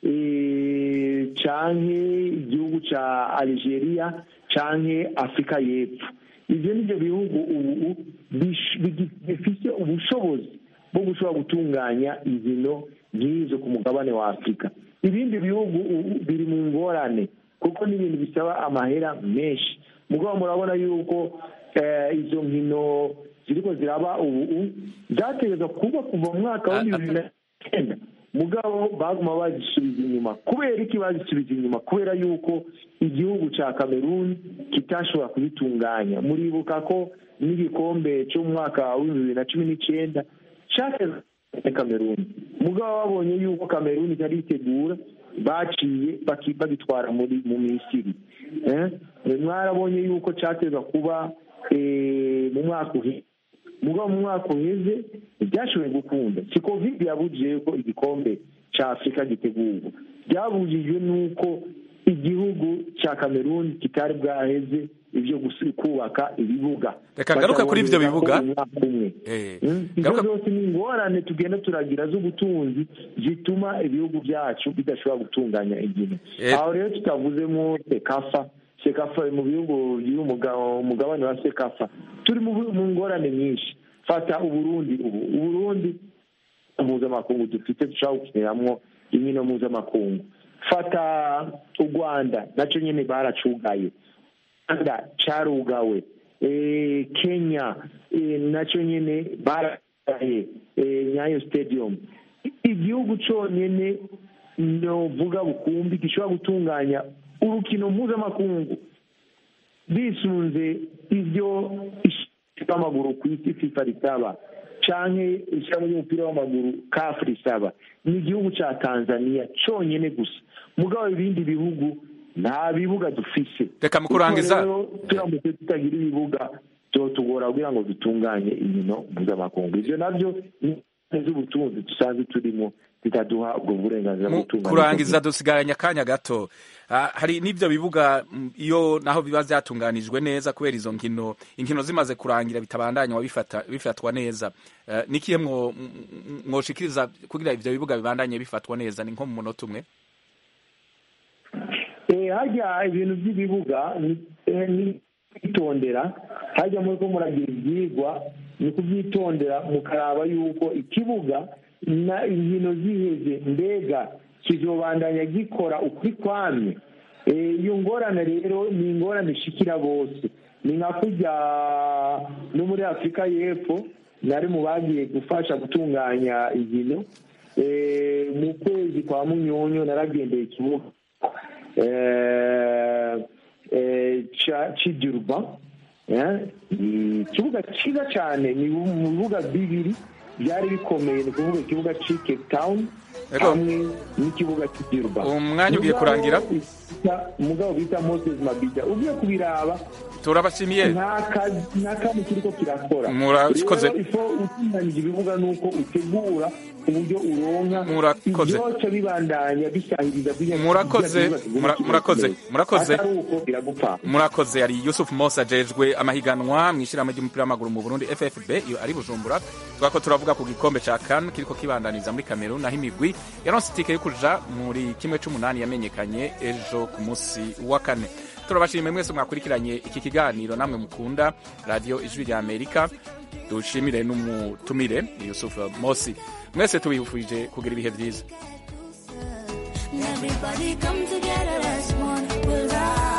eh, canke igihugu ca algeria canke afurika y'epfo ivyo nivyo bihugu ubu bish- bigi- bifise ubushobozi bwo gushobora gutunganya inkino nk'izo ku mugabane wa afurika ibindi bihugu ubu biri mu ngorane kuko n'ibintu bisaba amahera menshi mugabo murabona yuko eh, izo nkino ziriko ziraba ubu zategerezwa kuba kuva mu mwaka wa bibiri na cyenda mugabo baguma bazisubiza inyuma kubera iki bazisubiza inyuma kubera yuko igihugu cya kameruni kitashobora kubitunganya muribuka ko n'igikombe cyo mu mwaka wa bibiri na cumi n'icyenda cyatezwe na kameruni mugabo babonye yuko kameruni itari yitegura baciye baki- bagitwara muri mu misiri Eh, mwarabonye yuko cyatezwa kuba eh, mu mwaka uheze mugabo mu mwaka uheze ntibyashoboye gukunda si covid yabujije ko igikombe cya afurika gitegurwa byabujijwe n'uko igihugu cya kameruni kitari bwaheze ibyo gusi- kubaka ibibuga Reka ngaruke kuri ivyo bibuga. Bataboneza ko umwaka umwe Eh, Mm, izo zose ni ingorane tugenda turagira z'ubutunzi zituma ibihugu byacu bidashobora gutunganya inkino Eh. aho rero tutavuzemo sekafa sekafa mu bihugu biri umuga- umugabane wa sekafa turi mu mu ngorane nyinshi fata uburundi ubu uburundi mpuzamakungu dufite dushobora gukiniramwo inkino mpuzamakungu fata u rwanda nacyo nyine baracugaye rwanda cyarugawe Eh, kenya eh, nacyo nyine baraye eh, nyayo stadium igihugu cyonyine novuga bukumbi gishobora gutunganya urukino mpuzamakungu bisunze ibyo ishyirahamwe w'amaguru ku isi fifa risaba canke ishyirahamwe ry'umupira w'amaguru kafu risaba ni igihugu ca tanzania cyonyine gusa mugabo ibindi bihugu nta bibuga dufise Reka mu kurangiza- Kuko rero turamutse tutagira ibibuga byotugora kugira ngo dutunganye inkino mpuzamakungu ivyo navyo ni ingorane z'ubutunzi dusanzwe turimo zitaduha ubwo burenganzira bwo mu gutunganya kurangiza dusigaranye akanya gato Ah, hari n'ibyo bibuga mm, iyo naho biba byatunganijwe neza kubera izo nkino inkino zimaze kurangira bitabandanywa bifata bifatwa neza Eh, ni ikihe mwo- m- m- mwoshikiriza kugira ivyo bibuga bibandanye bifatwa neza ni nko mu munota umwe Eh, hajya ibintu by'ibibuga ni- eh, ni kwitondera hajya muri ko muragira ibyigwa ni kubyitondera mukaraba yuko ikibuga na inkino ziheze mbega kizobandanya gikora ukuri kwamye Eh, iyo ngorane rero ni ingorane ishikira bose ni nka kujya no muri afurika y'epfo nari mu bagiye gufasha gutunganya inkino Eh, mu kwezi kwa munyonyo naragendeye ikibuga eh, eh, ca- cy'idiruba eh, ni ikibuga cyiza cyane ni mu bibuga bibiri byari bikomeye ni ukuvuga ikibuga cy'i cape town Ego. hamwe n'ikibuga cy'idiruba Umwanya ugiye kurangira. umugabo bita moses mabija ugiye kubiraba turabashimiye nta kazi nta kazi kiriko kirakora Murakoze. Rero ifo utunganyije ibibuga nuko utegura uburyo uronka Murakoze. ibyoca bibandanya bisahiriza biriya- murakoze biriya bibuga mura- biguma murakoze bikomeye. murakoze atari uko biragupfa murakoze yari yusuf mose ajejwe amahiganwa mu ishyirahamwe ry'umupira w'amaguru mu burundi ffb iyo ari bujumbura twako turavuga ku gikombe ca kan kiriko kibandaniza muri kamerun naho imigwi yaronse itike yo kuja muri kimwe c'umunani yamenyekanye ejo ku munsi wa kane turabashimiye mwese mwakurikiranye iki kiganiro namwe mukunda radiyo ijwi rya amerika dushimire n'umutumire yusufu mosi mwese tubifurije kugira ibihe byiza Everybody come together as one. We'll rise.